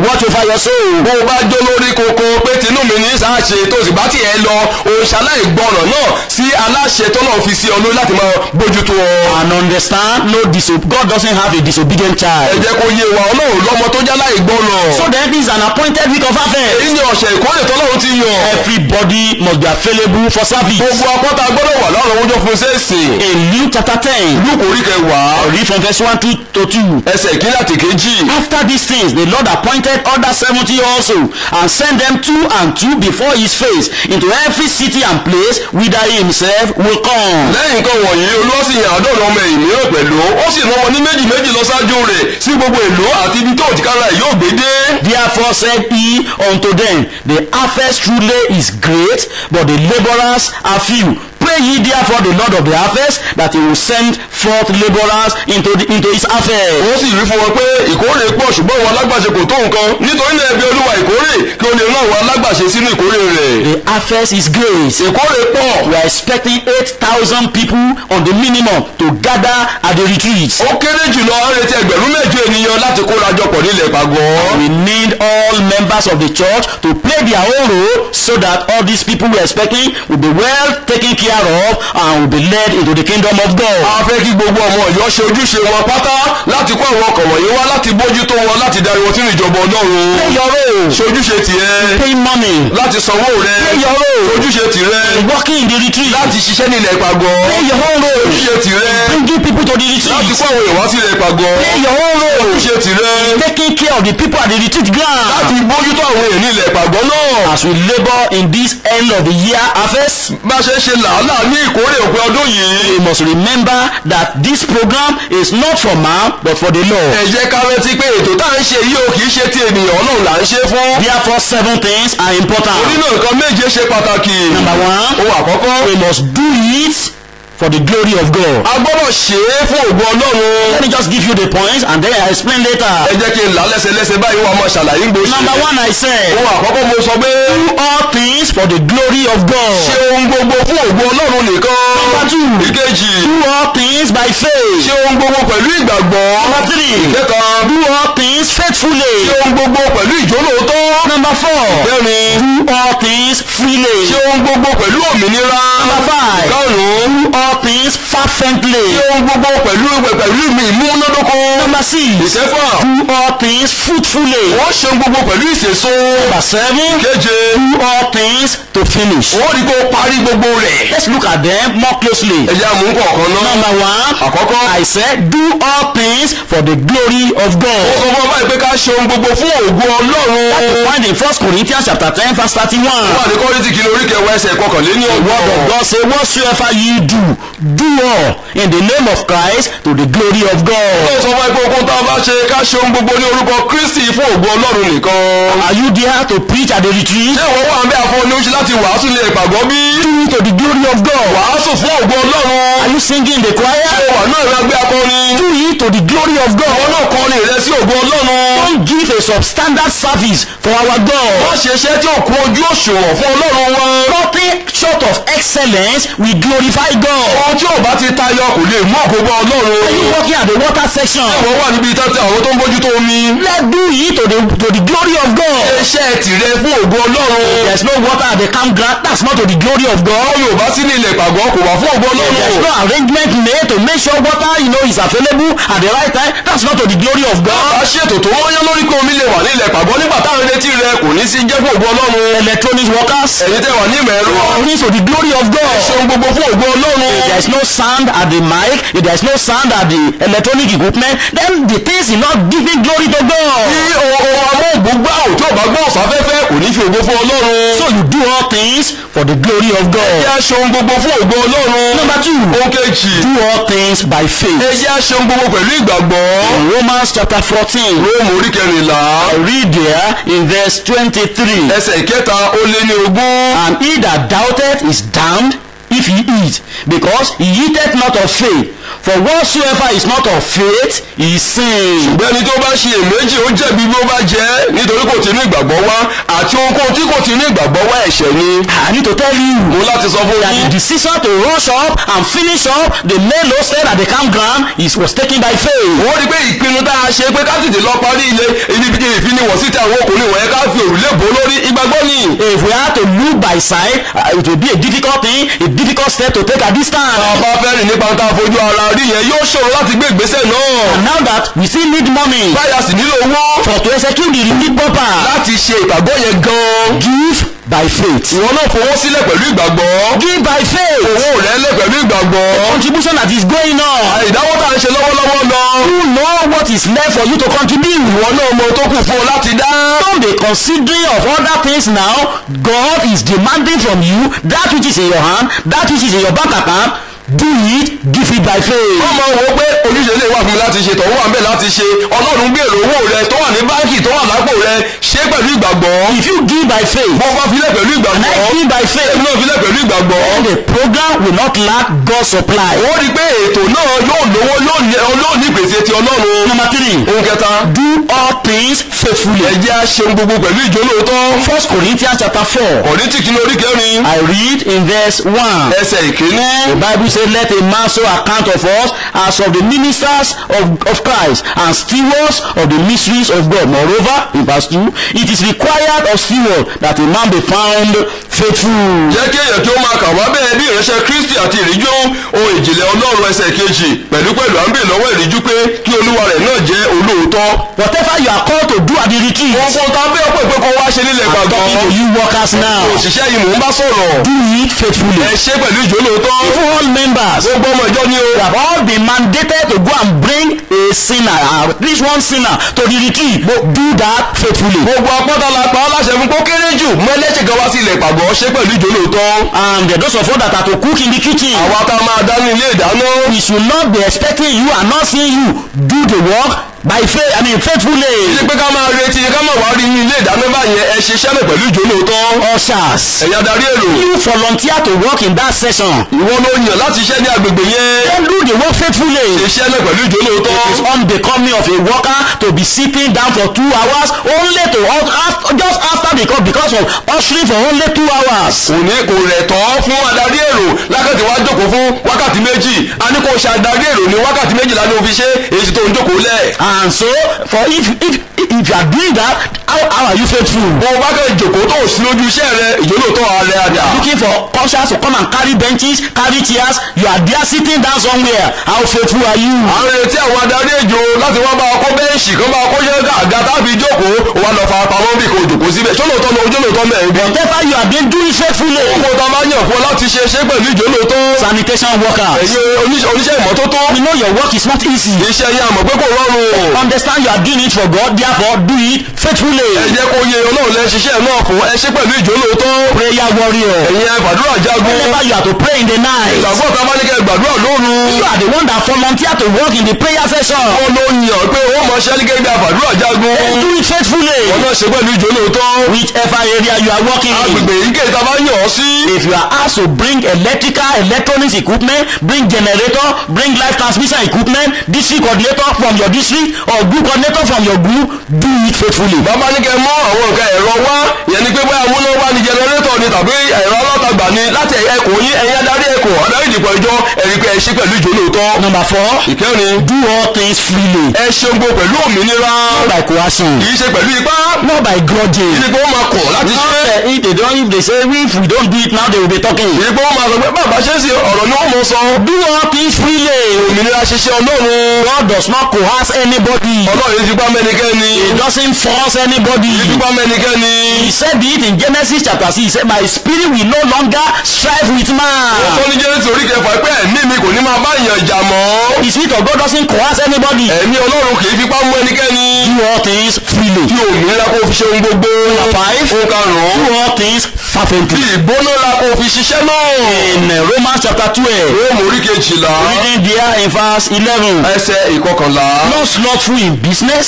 your soul. bó o bá jó lórí koko pé tinú mi ní sáàṣe tó sì bá tiẹ̀ lọ òòṣà láìgbọràn náà sí aláṣẹ tó náà fi sí ọ lórí láti máa bójútó ọ. And understand, no diso- God doesn't have a disobedient ẹ child. jẹ́ kó yé wa ọlọ́run lọ́mọ tó já láìgbọràn. So then this is an appointed week of harvest. èyí ni ọ̀sẹ̀ ìkórè tọ́lọ́run ti yàn. Everybody must be available for service. gbogbo apọ́ta gbọ́dọ̀ wà láwọn ọjọ́ fún sẹ́ẹ̀sì. In Luke chapter 10, lúkò orí kẹwàá read from verse 1 to, to 2. ẹsẹ̀ ìkíní àti kejì. After these things, the Lord appointed other seventy also, and sent them two and two before his face into every city and place whither he himself will come. lẹ́yìn nǹkan wọ̀nyí olúwa sì yan àádọ́rin ọmọ ẹ̀yìn mìíràn pẹ̀lú ó sì rán wọn ní méjì méjì lọ ṣáájú rẹ̀ sí gbogbo ìlú àti ibi tó òjìkára ẹ̀ yóò gbé dé. Therefore said he unto them, The harvest truly is great, but the laborers are few. Pray ye therefore the Lord of the harvest that he will send forth laborers into, the, into his harvest. ó sì wí fún wọn pé ìkórè pọ̀ ṣùgbọ́n àwọn alágbàṣe kò tó nǹkan nítorí náà ẹbí olúwa ìkórè kí o lè rán àwọn alágbàṣe sínú ìkórè rẹ̀. The harvest is great. ìkórè pọ̀ We are expecting 8,000 people on the minimum to gather at the retreat. ó kéré jùlọ á retí ẹgbẹ̀rún mẹ́jọ ènìyàn láti kóra jọpọ̀ nílẹ̀ pàgọ́. We need all members of the church to play their own role so that all these people we are expecting will be well taken care of and will be led into the kingdom of God. a fẹ́ kí gbogbo ọmọ ọ̀yọ́ ṣe ojúṣe wọn pátá láti kó àwọn ọkọ̀ wọ̀nyí wá láti bójútó wọn láti darí wọn sínú ìjọba ọlọ́run. Play your role. ṣe ojúṣe tiẹ̀ Pay money. láti sanwó rẹ̀ Play your role. ojúṣe tirẹ̀ Working in the retreat. láti ṣiṣẹ́ nílẹ̀ ìpàgọ́ Play your own role. ojúṣe tirẹ̀ Bringing people to the láti retreat. kó àwọn èèyàn wá sílẹ̀ ìpàgọ́ Play your own role. ojúṣe tirẹ̀ Taking care of the people at the retreat ground. láti bójútó àwọn èèyàn nílẹ̀ ìpàgọ́ náà. As we labor in this end of the year harvest, bá a ṣe ń ṣe làálàá ní ìkórè òpin ọdún yìí. we must remember that this program is not for man but for the Lord. ẹ jẹ́ ká rántí pé ètò tá à ń ṣe yìí ò kì í ṣe ti ènìyàn ọlọ́run là ń ṣe fún. Therefore, seven things are important. nínú nǹkan méje ṣe pàtàkì. Number one, ohun àkọ́kọ́ we must do it for the glory of God. a gbọ́dọ̀ ṣe é fún ògo ọlọ́run. Let me just give you the points and then I explain ẹ later. jẹ́ kí n là á lẹ́sẹ̀lẹ́sẹ̀ báyìí wà máa ṣàlàyé ń gbòòṣì. Number one, I said, ohun àkọ́kọ́ mo sọ pé do all things for the glory of ṣe God. ohun gbogbo fún ògo ọlọ́run nìkan. Number two, ìkejì do all things by faith. ṣe ohun gbogbo pẹ̀lú ìgbàgbọ́. Number three, ìkẹta do all things faithfully. ṣe ohun gbogbo pẹ̀lú ìjólóòótọ́. Number four, ìkẹrin do all things freely. ṣe ohun gbogbo pẹ̀lú òmìnira. Number five, ìkarùn-ún do all things fervently. ṣe ohun gbogbo pẹ̀lú pẹ̀lú mi ìmúnádóko. Number six, ìkẹfà do all things fruitfully. wọ́n ṣe ohun gbogbo pẹ̀lú ìṣèso. Number seven, keje do all things to finish. wọ́n rí kó parí gbogbo rẹ̀. Let's look at them more closely. ẹ jẹ́ àmú kọ̀ọ̀kan náà. Number one, àkọ́kọ́ I said, do all things for the glory of ó God. sọ fún ọba yìí pé ká ṣe ohun gbogbo fún ògo ọlọ́run. Find in First Corinthians chapter ten verse wà thirty-one. ní kọ́rìtì kìlọ̀ orí kẹwàá ẹsẹ̀ kọkànléní Word of ọgbọ̀n. God say, whatsoever ye do, do all in the name of Christ to the glory of ó God. sọ fún ẹgbẹ́ okun tá a bá ṣe ká ṣe ohun gbogbo ní orúkọ kristi fún ògo ọlọ́run nìkan. Are you there to preach at the retreat? ṣé ìwọ wà ń bẹ àfọ oníṣẹ́ láti wàásù ní ìpàgọ́ bí? Do it to the glory of God. wàásù fún ògo ọlọ́run. Are you singing in the ṣé choir? wà náà ìwé agbé akọrin? Do it to the glory of àwọn God. náà kọrin rẹ sí ògo ọlọ́run. Don't give a substandard service for our wọ́n God. ṣe iṣẹ́ tí ò kún ojú òṣùwọ̀n fún ọlọ́run wọn. Nothing short of excellence will glorify God. ohun tí ò bá ti tayọ kò lè mú ògo bá Are you ọlọ́run. working at the water section? ìwọ wà níbi ìtọ́jú àwọn tó ń bójútó omi. Let's do it to the to the glory of God. iṣẹ́ tìrẹ fún ògo ọlọ́run. There's no water at the campground. That's not to the glory of God. Àwọn Yorùbá sí ní ilẹ̀ ìpàgọ́ kò wá fún ògo There's no ọlọ́run. arrangement made to make sure water, you know, is available at the right time. That's not to the glory of God. Bá ṣètò tó wọ́n yán lórí pé omi lè wà ní ilẹ̀ ìpàgọ́ nígbà táwọn retí rẹ kò ní sí jẹ́ fún ògo ọlọ́run. Electronic workers, Ẹ̀yin tẹ́ wà ní ìmọ̀ ẹ̀rọ. things to the glory of Ṣe God. ohun gbogbo fún ògo ọlọ́run. If there's no sound at the mic, if there's no sound at the electronic equipment, then the things is not giving glory to Bí God. ohun amóhùngbógbá ò tí ò bá gbọ́ ọ̀sáfẹ́fẹ́ kò ní fi ògo fún ọlọ́run. So you do all things for the glory of Ẹ God. jẹ́ ṣe ohun gbogbo fún ògo ọlọ́run. Number two, Ohun kejì. do all things by Ẹ faith. jẹ́ ṣe ohun gbogbo pẹ̀lú ìgbàgbọ́. In Romans chapter 14, Róòmù orí kẹrìnlá. I read there in verse 23. Ẹsẹ̀ ìkẹta ó lé ní ogún. And he that doubteth is damned if he eat, because he eateth not of faith. For whatsoever is not of faith is sin. bẹ́ẹ̀ni tó bá ṣe èméjì ó jẹ̀bi bí ó bá jẹ́ nítorí kò tí ní ìgbàgbọ́ wá àti ohunkóhun tí kò tí ní ìgbàgbọ́ wá ẹ̀ṣẹ̀ ni. I need to tell you mo láti sọ fún that yín the decision to rush up and finish up the main load set at the campground is was taken by faith. ó rí pé ìpinnu tá a ṣe pé ká tètè lọ parí ilé ibi tí ìfiniwọ̀ síta àwọn ọkùnrin wọ̀nyẹn ká fi òrùlé bò lórí ìgbàgbọ́ ni. If we had to look by side, uh, it will be a difficult thing, a difficult step to take at this time. bàbá fẹ́ rìn nípa tá a fojú ara rí yẹn yóò ṣòro láti gbé ìgbésẹ̀ náà. And now that we still need money báyà sì nílò owó for to execute the relief proper, láti ṣe ìgbàgbọ́ yẹn gan-an. give by faith. ìwọ náà fowó sílẹ̀ pẹ̀lú ìgbàgbọ́. Give by faith. owó rẹ̀ lẹ̀ pẹ̀lú ìgbàgbọ́. Contribution that is going on. ìdáwó tá a ń ṣe lọ́wọ́lọ́wọ́ lọ. You know what is left for you to contribute. ìwọ náà mọ tó kù fún ọ láti dá. Don't be considering of other things now. God is demanding from you that which is in your hand, that which is in your bank account. Do it, give it by faith. wọ́n máa wọ pé ojúṣe lè wà fún mi láti ṣe tọ̀hún wà ń bẹ̀ láti ṣe ọlọ́run gbèrò owó rẹ tó wà ní báńkì tó wà lápò rẹ ṣé pẹ̀lú ìgbàgbọ́. If you give by faith, wọ́n bá filẹ̀ pẹ̀lú and ìgbàgbọ́. I give by faith, èmi náà filẹ̀ pẹ̀lú ìgbàgbọ́. then the program will not lack God's supply. ó rí i pé ètò náà yóò lówó yóò ní yóò ní ìpèsè ti ọlọ́run. Number three, ohun kẹta do all things faithfully. ẹ jẹ́ á ṣeun gbogbo pẹ̀lú ìjólóòótọ́. First Corinthians chapter four. kọ̀rìntì kìíní orí kẹrin I read in verse one. ẹsẹ̀ ìkíní. The Bible says, Let a man so account of us as of the ministers of, of Christ and stewards of the mysteries of God. Moreover, in verse 2, it is required of steward that a man be found faithful. jẹ́ kí èèyàn kí ó máa kà wá bẹ́ẹ̀ bí ìránṣẹ́ kristi àti ìríjú ohun ìjìnlẹ̀ ọlọ́run ẹsẹ̀ kejì pẹ̀lú pẹ̀lú à ń bè lọ́wọ́ ìríjú pé kí olúwa rẹ̀ náà jẹ́ olóòótọ́. Whatever you are called to do at the retreat, ohun tá a bẹ́ẹ̀ pé pé kó wá ṣe nílẹ̀ I'm gbàgbọ́. talking to you workers now. òṣìṣẹ́ yìí mò ń bá sọ̀rọ̀. Do it faithfully. ẹ ṣe pẹ̀lú ìjólóòótọ́. Even all members, gbogbo ọmọ ìjọ ni o. we have all been mandated to go and bring a sinner, or at least one sinner, to the retreat. Do that faithfully. gbogbo apọ́tà la pa ọ́ láṣẹ fún kó kéré jù mú ẹlẹ́ṣẹ̀ kan wá sí ilẹ̀ ìpàgọ́ ṣe pẹ̀lú ìjólóòótọ́. And those of us that are to cook in the kitchen, àwa tá a máa dá ní ilé ìdáná. we should not be expecting you and not seeing you do the work by faith i mean faithfully ṣe pé ká máa retí ká máa wá rí ní ilé ìdáná báyẹn ẹ ṣiṣẹ́ náà pẹ̀lú ìjólóòótọ́. ushers ẹ̀yà darí èrò. you volunteer to work in that session ìwọ ló yàn láti ṣiṣẹ́ ní agbègbè yẹn. then do the work faithfully iṣẹ́ náà pẹ̀lú ìjólóòótọ́. it is unbecoming of a worker to be sitting down for two hours only to after, just after because because of ushering for only two hours kò ní kò rẹ̀ tọ́ fún adarí èrò lákàtí wá jókòó fún wákàtí méjì a ní kò ṣe adarí èrò ní wákàtí méjìlá ní òfin ṣe èyí tó ń jókòó lẹ̀. and so for if if if you are doing that how how are you faithful bó o bá kẹ́ jókòó tó ò sí lójú iṣẹ́ rẹ ìjólóòótọ́ ààrẹ àdá. looking for ushers to come and carry benches carry chairs you are there sitting down somewhere how faithful are you. à ń retí àwọn adarí èjò láti wá bá ọkọ bẹ́ẹ̀ṣì kan bá ọkọ yẹn àga tábí jókòó ó wá lọ fa pamọ́ bí kò jókòó síbẹ̀ ṣólóòótọ́ lọ ojúlóòótọ́ mẹ́rin bí. whatever you have been doing faithfully gbogbo tó a máa yàn fún ọ láti ṣe ṣe pẹ̀lú ìjólóòótọ́. sanitation workers ẹ̀yin oníṣẹ́ oníṣẹ́ ìmọ́tótó. you know your work is not easy iṣẹ́ yẹn àmọ̀ pé kò rọrùn. understand you are doing it for God therefore do it faithfully ẹ jẹ́ kó yẹ ọlọ́run lẹ ṣiṣẹ́ náà fún ẹ ṣe pẹ̀lú ìjólóòótọ́. prayer warrior ẹ̀yin ẹ gbàdúrà jagun. whenever you are to pray in the night ìgbàgbọ́ ta bá ní kẹ́ gbàdúrà lóru. you are the one that volunteer to work in the prayer session wọ́n ló yàn pé ó mọ ṣẹ́lí gẹ́gẹ́ bí àgbàdúrà jagun. then do it faithfully wọ́n náà ṣe pẹ̀lú ìjólóòótọ́. whichever area you are working in agbègbè yìí kéde ta bá yàn ọ́ sí. if you are asked to bring electrical electronics equipment bring generator bring live transmission equipment district coordinator from your district or group coordinator from your group do it faithfully. bàbá ní kẹ́ mú àwọn nǹkan ẹ̀rọ wá yẹn ni pé bóyá amúnáwá ni jẹnẹrétọ̀ ni tàbí ẹ̀rọ alátagbà ni láti ẹ̀kọ́ yín ẹ̀yin adarí ẹ̀kọ́ adarí ìdìpọ̀ ìjọ ẹ̀rí pé ẹ ṣe pẹ̀lú ìjólóòótọ́. number four ìkẹrin do all things freely ẹ ṣe gbogbo pẹ̀lú òmìnira not by coercion kì í ṣe pẹ̀lú ipá not by grudging. kì í pé wọ́n máa kọ̀ láti not ṣe uh, if they don't if they say if we don't do it now they will be talking. kì í pé wọ́n máa sọ pé bàbá ṣe é sí ọ̀rọ̀ ni wọ́n mọ̀ sọ do all things freely. òmìnira ṣiṣẹ́ ọlọ́run God does not coerce anybody. ọlọ́run yìí ti gbá mẹ́nikẹ́ni he doesn't force anybody. yìí ti gbá mẹ́nikẹ́ni he said it in Genesis chapter six he said my spirit will no longer strive with ó sọ man. ní jẹ́rìsì orí kẹfà pé ẹ̀mí mi kò ní máa bá èèyàn jà mọ́ the spirit of God doesn't coerce anybody. ẹ̀mí ọlọ́run kì í fipá mú ẹnikẹ́ni do all things freely. tí òmìnira kò fi ṣe ohun gbogbo five. ó karùn-ún do all things fervently. bí ìgbónára kò fi ṣiṣẹ́ náà in uh, Romans chapter twelve róòmù orí kejìlá reading there in verse eleven. ẹsẹ̀ ìkọkànlá not slothful in business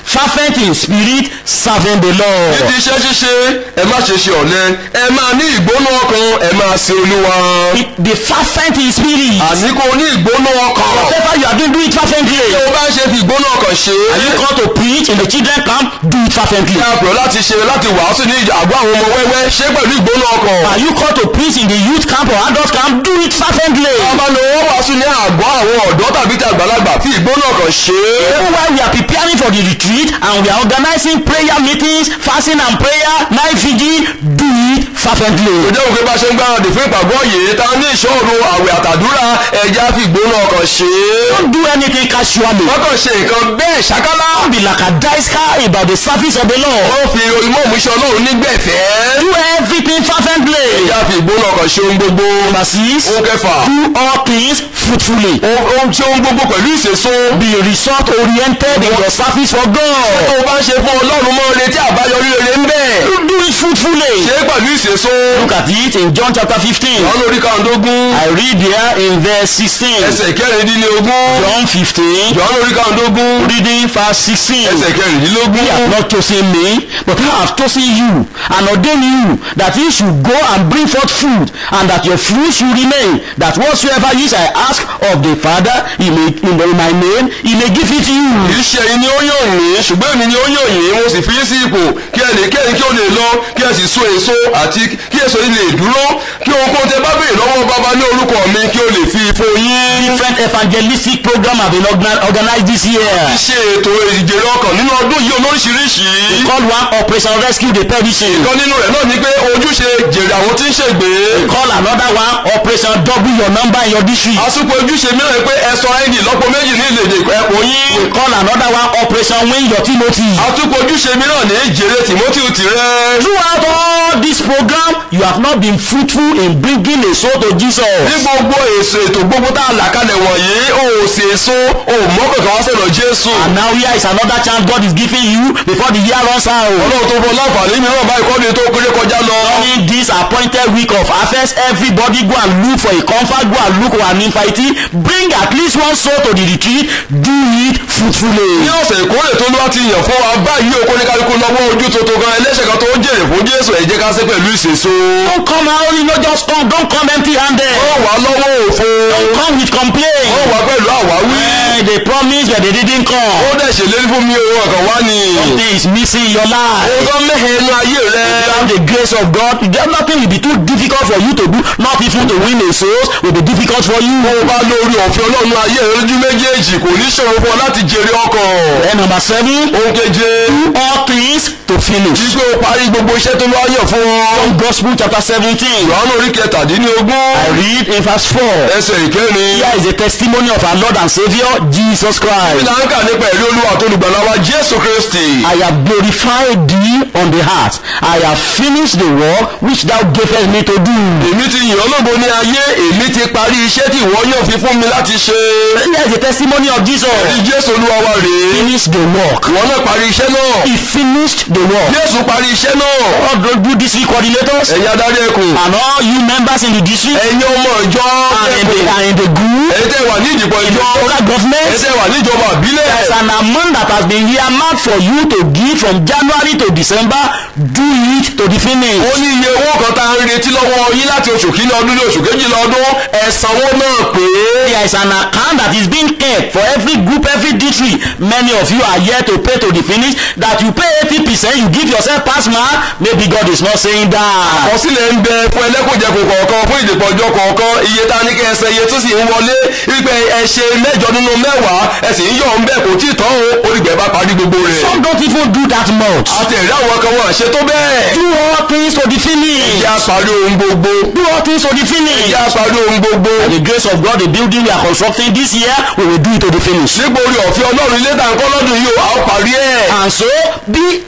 fervent in spirit, serving the Lord. níbi iṣẹ́ ṣíṣe ẹ má ṣe ṣe ọ̀lẹ ẹ máa ní ìgbóná ọkàn ẹ máa sin olúwa It- The fervent in spirit. àní kò ní ìgbóná ọkàn Whatever you are doing, do it fervently. tí o bá ń ṣe fi ìgbóná ọkàn ṣe Are you called to preach in the children camp? Do it fervently. é àpò láti ṣe láti wàásù ní àgọ́ àwọn ọmọ wẹ́wẹ́ ṣé pẹ̀lú ìgbóná ọkàn Are you called to preach in the youth camp or adult camp? Do it fervently. ọba ni wọ́n wàásù ní àgọ́ àwọn ọ̀dọ́ tàbí ti àgbàlagbà fi ìgbóná ọkàn ṣe é Even while we are preparing for the retreat and we are organizing prayer meetings, fasting and prayer, night vigil, do it fervently. kò jẹ́ òkè bá ṣe ń gbáradì fún ìpàgọ́ yìí ta ní ìṣòro àwẹ̀ àtàdúrà ẹja fi ìgbóná ọkàn ṣe é Don't do anything casually. wọ́n kàn ṣe nǹkan bẹ́ẹ̀ ṣákálá Don't be lackadaisical about the service of the Lord. wọ́n fi ìmọ̀ òmùṣẹ́ ọlọ́run nígbẹ̀fẹ́ Do everything fervently. ẹja fi ìgbóná ọkàn ṣe ohun gbogbo Number six, ohun kẹfà do all things fruitfully. ohun ṣe ohun gbogbo pẹ̀lú ìṣèso Be result oriented in your service for tó God. o bá ń ṣe fún ọlọ́run mọ́ retí àbáyọrí rere ń bẹ̀ Do it fruitfully. ṣe é pẹ̀lú ìṣèso Look at it in John chapter 15. wọn lórí kàndógún I read there in verse 16. ẹsẹ̀ kẹrìndínlógún John 15, jọ̀ọ́ lórí kàndógún reading verse 16. ẹsẹ̀ kẹrìndínlógún He hath not chosen me, but I have chosen you, and ordained you, that ye should go and bring forth fruit, and that your fruit should remain, that whatsoever ye shall ask of the Father he may, in my name, he may give it to you. kìí ṣe ẹ̀yin ni ó yàn mí ṣùgbọ́n èmi ni ó yàn yín mo sì fi yín sí ipò kí ẹnì kẹ́yìn kí ó lè lọ kí ẹ sì so èso àti kí èso yìí lè dúró kí ohunkóhun tẹ bá béèrè lọ́wọ́ bàbá ní orúkọ mi kí ó lè fi fún yín. Different evangelistic program have been organ- organized this year. ṣe ètò ìjèrè ọkàn nínú ọdún yìí olóríṣiríṣi. We call one Operation Rescue the Perishing. ìkan nínú rẹ̀ náà ni pé ojúṣe jèrè àwọn tí ń ṣègbè. We call another one Operation Double Your Number in your district. àsopọ̀ ojúṣe mìíràn ni pé ẹ̀sọ́ id lọ́pọ̀ méjì ní ilé èdè ẹ̀kọ́ yín. We call another one Operation Win Your Timothy. àtúpọ̀ ojúṣe mìíràn ní jèrè timothy tirẹ̀. Throughout all this program, you have not been fruitful in bringing a soul to Jesus. ní gbogbo èso ètò gbogbo tá a là kalẹ̀ wọ̀nyí o ò sì èso o ò mọ́ kankan wá sọ̀rọ̀ jésù. And now here is another chance God is giving you before the year runs out. ọlọ́run tó fọ láǹfààní mìíràn báyìí kọ́ ni tó kéré kọjá lọ. During this appointed week of harvest, everybody go and look for a comfort, go and look for an invitee. Bring at least one soul to the retreat. Do it fruitfully. ní ọ̀sẹ̀ ìkórè tó lọ́wọ́ ti yàn fún wa báyìí o kó ní kálukú lọ́wọ́ ojú tuntun gan ẹlẹ́ṣẹ̀ kan tó ń jèrè fún jésù ẹ jẹ́ ká ṣe pẹ̀lú ìṣèso. Don't come out, you know, just come. Don't come empty handed. ó wà lọ́wọ́ òfo. Don't come with ó complaint. wà pẹ̀lú àwáwí. Eh, they promised but they didn't ó come. dẹ̀ ṣèlérí fún mi òun ọ̀kan wá ni. Something is missing in your life. ó tán mẹ́hẹ̀ inú ayé rẹ. Without the grace of God, then nothing will be too difficult for you to do. Not even to win a soul will be difficult for you. bó o bá lórí ọ̀fẹ́ ọlọ́run ayé rẹ lójú méjèèjì kò ní ṣòro fún ọ láti jèrè ọkàn. Then number seven, ohun keje all things to finish. wípé o parí gbogbo iṣẹ́ tó lọ́wọ́ yàn fún ọ. John Gospel chapter seventeen. ìwádìí orí kẹtàdínlógún I read in verse four. ẹsẹ̀ ìkẹrin. Here is the testimony of our Lord and Savior Jesus Christ. ìlànkà nípa ẹ̀rí olúwa tó olùgbàlà wa jésù kristi. I have glorified thee on the heart. I have finished the work which thou gavest me to do. èmi ti yàn ọ́ lógo ní ayé èmi ti parí iṣẹ́ tí ìwọ yàn fi fún mi láti ṣe. Here is the testimony of Jesus. ẹ̀rí jésù olúwa wa rèé. Finished the work. ìwọ náà parí iṣẹ́ náà. He finished the work. jésù parí iṣẹ́ náà. All the good district coordinators ẹ̀yin adarí ẹkùn. and all you members in the district ẹ̀yin ọmọ ìjọ and in the, ẹkùn. and in the group, ẹ̀yin tẹ́ wà ní ìdìbò in the ìjọ. local government, ẹ̀yin tẹ́ wà ní ìjọba àbílẹ̀. There's an amount that has been earmarked for you to give from January to December. Do it to the finish. ó ní iye owó kan tá a ń retí lọ́wọ́ yín láti oṣù kìíní ọdún ní oṣù kejìlá ọdún ẹ̀sánwó náà pé. There is an account that is being kept for every group, every district. Many of you are here to pay to the finish. That you pay 80%, you give yourself pass mark. Maybe God is not saying that. àkọsílẹ̀ ń bẹ fún ẹlẹ́kùnjẹkùn kọ̀ọ̀kan fún ìdìpọ̀jọ́ kọ̀ọ̀kan iye tá a ní kí ẹ ṣe iye tó sì ń wọlé wípé ẹ ṣe mẹ́jọ nínú mẹ́wàá ẹ sì ń yọ̀ ń bẹ̀ kò tí ì tán o orígbẹ̀ bá parí gbogbo rẹ̀. Some don't even do that much. àti ẹ̀rí àwọn kan wọ́n ṣe tó bẹ́ẹ̀. Do all things to the finish. ìyá parí ohun gbogbo. Do all things to the finish. ìyá parí ohun gbogbo. By the grace of God, the building we are constructing this year, we will do it to the finish. nípa orí ọ̀fẹ́ ọlọ́run ilé tàǹkọ́ lọ́dún yìí o a ó parí ẹ̀. And so, be also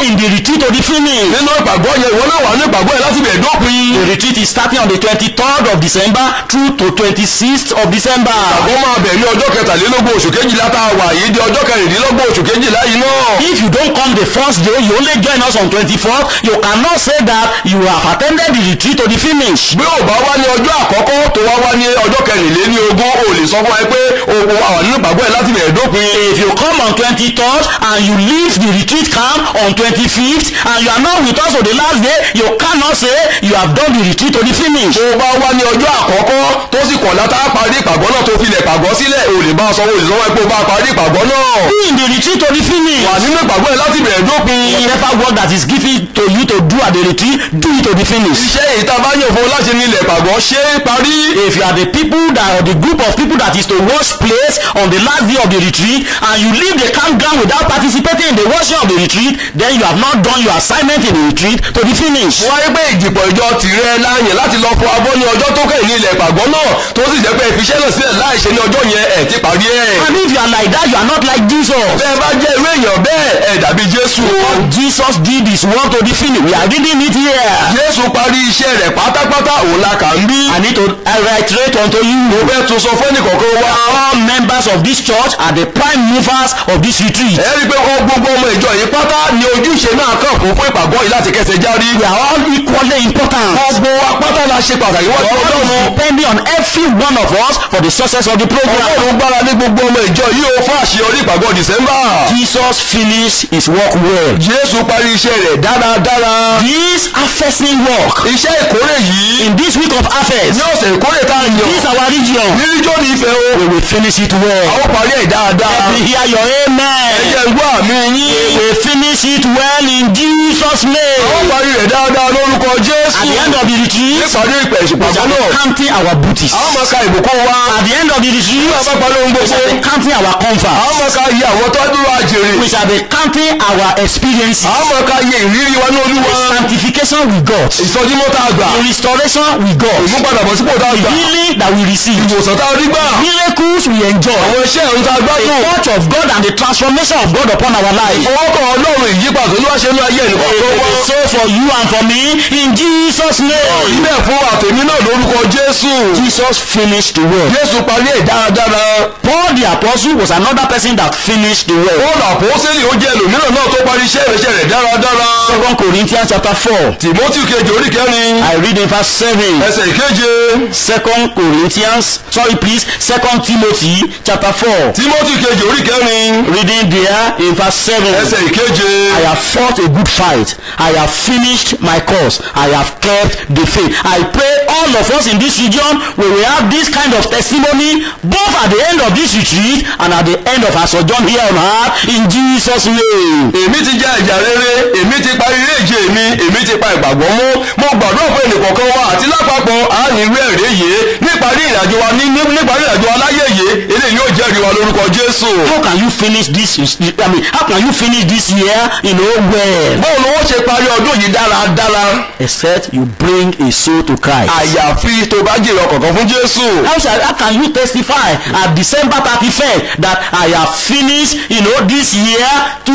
in the retreat to the finish. nínú ìpàgọ́ yẹn ìwọ náà wà ní ìpàgọ́ yẹn láti bẹ̀ dópin. The retreat is starting on the 23rd of December through to 26th of December. àgọ́ máa bẹ̀ ní ọjọ́ kẹtàlélógún oṣù kejìlá tá a wà yìí di ọjọ́ kẹrìndínlọ́gbọ̀n oṣù kejìlá yìí náà. If you don't come the first day, you only join us on 24th, you cannot say that you have attended the retreat to the finish. bí ò bá wá ní ọjọ́ àkọ́kọ́ tó wá wá ní ọjọ́ kẹrìnléní ogún ò lè sọ fún ẹ pé o o wà nínú ìpàgọ́ yẹn láti bẹ̀ dópin. If you come on 23rd and you leave the retreat camp on 25th and you are not with us on the last day, you cannot say you have done the retreat to the finish. tó bá wá ní ọjọ́ àkọ́kọ́ tó sì kọ̀ látà parí ìpàgọ́ náà tó filẹ̀ ìpàgọ́ sílẹ̀ ò lè bá a sọ o lè sọ fún ẹ pé o bá parí ìpàgọ́ náà. Be in the retreat to the finish. wà nínú ìpàgọ́ yẹn láti bẹ̀ dópin. Whatever work that is given to you to do at the retreat, do it to the finish. iṣẹ́ èyí tá a bá yàn fún ọ láti ní ilẹ̀ ìpàgọ́ ṣé é parí. If you are the people that or the group of people that is to wash place on the last day of the retreat and you leave the campground without participating in the washing of the retreat, then you have not done your assignment in the retreat to the finish. wáyé pé ìdìpọ̀ ìjọ tìrẹ láàyè láti lọ fọ abọ́ ní ọjọ́ tó kẹ́yìn ní ilẹ̀ ìpàgọ́ náà tó sì jẹ́ pé ìfiṣẹ́ náà sílẹ̀ láìṣe ní ọjọ́ yẹn ẹ̀ ti parí ẹ̀. And if you are like that, you are not like Jesus. bẹ́ẹ̀ bá jẹ́ irú èèyàn bẹ́ẹ̀ ẹ̀ dàbí jésù. What Jesus did is work to the finish. We are reading it here. jésù parí iṣẹ́ rẹ̀ pátápátá òun la kà ń bí. I need to reiterate unto you. mo fẹ́ tún sọ fún ẹnìkọ̀ọ̀kan wa. All members of this church are the prime movers of this retreat. ẹ rí i pé ọ gbogbo ọmọ ìjọ yìí pátá ni ojúṣe náà kàn fún fún ìpàgọ́ yìí láti kẹsẹ̀ járí. We are all equally important. gbogbo apátá la ṣe pàtàkì wọ́n ti God ọlọ́run. is depending on every one of us for the success of the program. ọlọ́run gbára ní gbogbo ọmọ ìjọ yìí ó fún àṣeyọrí ìpàgọ́ dìsẹ́mbà. Jesus finished his work well. jésù parí iṣẹ́ rẹ̀ dáradára. This harvesting work iṣẹ́ ìkórè yìí in this week of harvest, ní ọ̀sẹ̀ ìkórè tá a yàn. this our region, ní ijó ní ìfẹ́ o. we will finish it well. àwọn parí ẹ̀ dáadáa. Let me hear your amen. ẹ̀jẹ̀ ń gbọ́ àmì We yín. will finish it well in Jesus' àwọn name. parí rẹ̀ dáadáa lórúkọ jésù. At the end of the retreat, nípàdé ìpè we ìṣùpàgọ́ shall be náà. counting our booties. àwọn máa ka ìbùkún wa. At the end of the retreat, nígbà bá parí ohun we gbogbo. shall be counting our àwọn comfort. máa ka iye àwọn tó dúró àjèrè. We shall be counting our experiences. àwọn máa ka iye ìrírí wa ní olúwa. Sanctification we got. ìsọjímọ́ tá a gbà. The restoration we got. ìmúpadàbọ̀sípò tá a gbà. Healing that we receive. ìwòsàn tá a rí gbà. Miracles we enjoy. àwọn iṣẹ́ ìrun tá a The gbádùn. touch of God and the transformation of God upon our life. ọwọ́kọ̀ ọlọ́run ìyípadà tó wá ṣe ní ayé ẹnìkan tó It wá. is so for you and for me in Jesus' name. ilé fún àtẹ̀mí náà lórúkọ jésù. Jesus finished the work. jésù parí ẹ̀ dáradára. Paul the apostle was another person that finished the work. paul àpọ́sẹ́lì ó jẹ́ ẹlòmíràn náà tó parí iṣẹ́ ìrẹsẹ̀ rẹ̀ dáradára. Second Corinthians chapter four. tìmọ́tì kejì orí kẹrin. I read in verse seven. ẹsẹ̀ ìkeje. Second Corinthians, sorry please, Second Timothy chapter four. tìmọ́tì kejì orí kẹrin. Reading there in verse seven. ẹsẹ̀ ìkeje. I have fought a good fight. I have finished my course. I have kept the faith. I pray all of us in this region we will have this kind of testimony both at the end of this retreat and at the end of our sojourn here on earth in Jesus' name. èmi ti jẹ́ ìjà rere èmi ti parí ilé ìje mi èmi ti pa ìgbàgbọ́ mú mo gbàdúrà fún ẹnìkọ̀ọ̀kan wa àti lápapọ̀ a ní ìwé ẹ̀rí yìí níparí ìrìnàjò wa ní ní- níparí ìrìnàjò wa láyé yìí eléyìí yóò jẹ́rìí wa lórúkọ jésù. How can you finish this? I mean, how can you finish this year, you know, well? báwo ni wọ́n ṣe parí ọdún yìí dáradára Except you bring a soul to Christ. àyàfi tó bá jèrè ọkọ̀ọ̀kan fún jésù. How, shall, how can you testify at December 31st that I have finished, you know, this year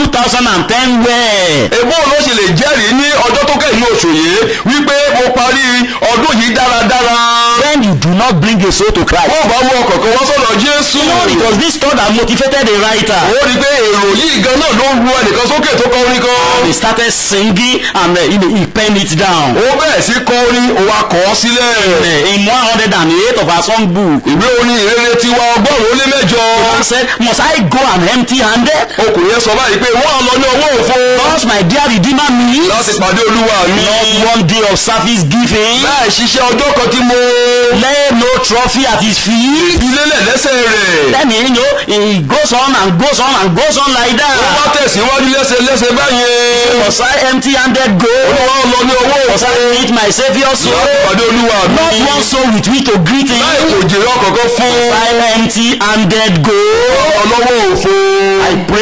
2010 well? èbó ló ṣe lè jẹ́rìí ní ọjọ́ tó kẹ́yìn ní oṣù yìí wípé mo parí ọdún yìí dáradára. When you do not bring a soul to Christ. wọ́n bá mú ọkọ̀ọ̀kan wá sọ̀rọ̀ jésù. You know, it was this thought that motivated the writer. ó rí i pé èrò yìí gan náà ló ru ẹnìkan sókè tó kọ orin kan. He started singing and uh, you know, he penned it down. ó bẹ̀rẹ̀ sí kọ orin ó wá kọ ọ́ sílẹ̀. Uh, in 108 of our songbook, ìwé orin ìrere tiwa ọgọ́rùn-ún ó lé mẹ́jọ. he said, Must I go and empty handed? ọkùnrin yẹn sọ báyìí pé wọ́n á lọ ní ọwọ́ òfo. Because my dear Redeemer me, láti pàdé olúwa mi. not one day of service giving, láì ṣiṣẹ́ ọjọ́ kan tí mo lay no trophy at his feet. ìdílélẹ̀ lẹ́sẹ̀ rẹ̀. Then you know, he goes on and goes on and goes on like ó wá that. tẹ̀síwájú lẹ́sẹ̀ lẹ́sẹ̀ báyẹn. Must I empty handed go? wọ́n á lọ ní ọwọ́ Must òfo. I meet my Savior láti soul? pàdé olúwa mi. Not one soul with me to greet him. láì kò jèrè ọkọ̀ọ̀kan fún Must I empty handed go? ọlọ́wọ́ òfo. I pray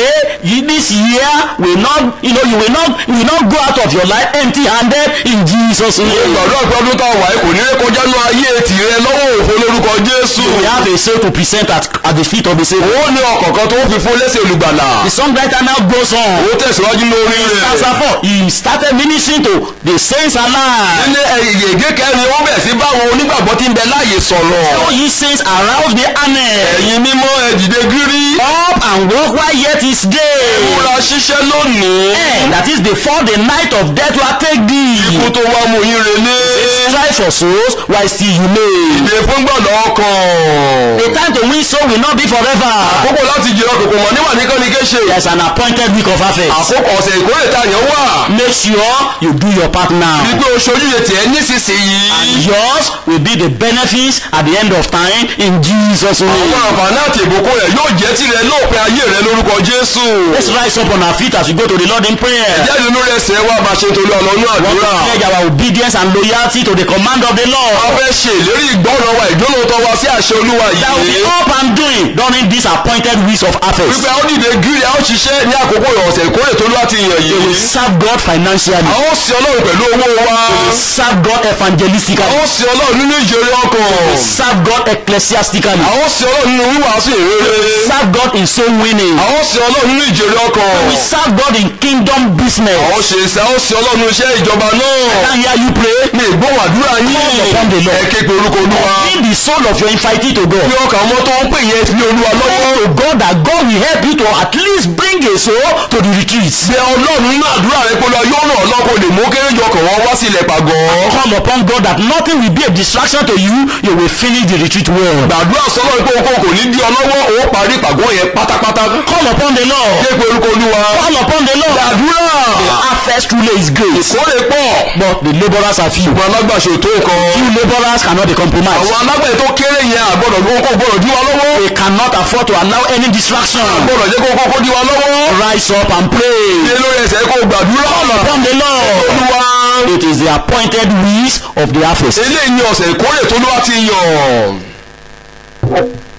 you, this year will not you know you will not you will not go out of your life empty handed in jesus name. ìgbàdúrà pé ọdún tá a wà yìí kò ní ré kọjá ní ayé tìrẹ lọ́wọ́ òfo lórúkọ jésù. we have a soul to present at, at the feet of the saviour. ó ní ọkọ̀ kan tó fi fún lẹ́sẹ̀ olùgbàlà. the songwriter now goes on. ó tẹ̀síwájú lórí rẹ̀. Chapter four, he started ministering to the saints alive. ilé ẹ̀yẹ̀gẹ́ kẹrin ó bẹ̀ sí báwọn onígbàgbọ́ tí ń bẹ láàyè sọ̀rọ̀. So ye saints arouse the honor. ẹ̀yin mímọ́ ẹ dìde gírí. Up and walk while yet is day. múra ṣiṣẹ́ lónìí. Eh, that is before the night of death will take thee. ikú tó wá mú yín relé. Strive for souls while still you may. ìdè fún gbọ̀dọ̀ ọkàn. The time to win soul will not be forever. àkókò láti jẹ ọkọ̀ mọ̀ níwà nìkan ni kéṣe. There's an appointed week of harvest. àkókò ọ̀sẹ̀ ìkórè tá a yẹn wà. Make sure you do your part now. wípé o ṣojú yẹn tiẹ̀ nísinsìnyí. Yours will be the benefits at the end of time in Jesus' àwọn name. àǹfààní àti ìbùkún rẹ̀ yóò jẹ́ tirẹ̀ lópin ayé rẹ̀ lórúkọ jésù. Let's rise up on our feet as we go to the Lord in prayer. jáde nínú rẹ̀ sẹ́ wá bá ṣe torí ọlọ́run àdúrà. pledge our obedience and loyalty to the command of the a Lord. fẹ́ ṣe ìlérí ìgbọ́ràn wa ìdúrótọ́ wa sí àṣẹ olúwa That will be yìí. up and doing during these appointed weeks of harvest. wípé a ó dìde gírí a ó ṣiṣẹ́ ní àkókò ọ̀sẹ̀ ìkórè tó lọ́wọ́ ti yàn We will yìí. serve God financially. a ó sin ọlọ́run pẹ̀lú owó wa. Serve God a evangelistically. ó sin ọlọ́run nínú ìjòrè ọkàn. Serve God ecclesiastically. a ó sin ọlọ́run nínú wíwàásù ìrere. Serve God in soul winning. a ó sin ọlọ́run nínú ìjòrè ọkàn. We serve God in kingdom business. a ó ṣe iṣẹ́ a ó sin ọlọ́run nínú iṣẹ́ ìjọba náà. Can hear you pray? ní ìgbóhùn àdúrà Call upon the yín. Lord. ẹ ké pe orúkọ olúwa. Give the soul of your infirmity to God. bí ọkàn ọmọ tó ń pè yẹn ní olúwa lọ́wọ́. Pray to God that God will help you to at least bring a soul to the retreat. bẹ ọlọ́run nínú àdúrà rẹ pé lọ yóò ràn ọ́ lọ́kọ̀ lè mú kéré jọ kàn wọ́n wá sí ilẹ̀ pàgọ́. Call upon God that nothing will be a distraction to you. You will finish the retreat well. gbàdúrà sọ́lọ́ pé okòó kò ní dí ọ lọ́wọ́ ó parí ìpàgọ́ yẹn pátápátá. Call upon the Lord. ké pe orúkọ olúwa. Call upon the Lord. gbàdúrà. The harvest truly is great. ìkórè pọ̀. But the laborers are few. ṣùgbọ́n alágbàṣe tó nǹkan. Few laborers cannot be compromised. àwọn alágbàṣe tó kéré yẹn àgbọ̀dọ̀ kókó gbọ́dọ̀ dí wa lọ́wọ́. They cannot afford to allow any distraction. gbọ́dọ̀ jẹ́ kókó kó dí wa lọ́wọ́. Rise up and pray. ilé lórí ẹsẹ̀ kó gbàdúrà. Upon the Lord. olúwa. It is the appointed weeks of the harvest. eléyìí ni ọ̀sẹ̀ ìkórè tó ló wá ti yàn.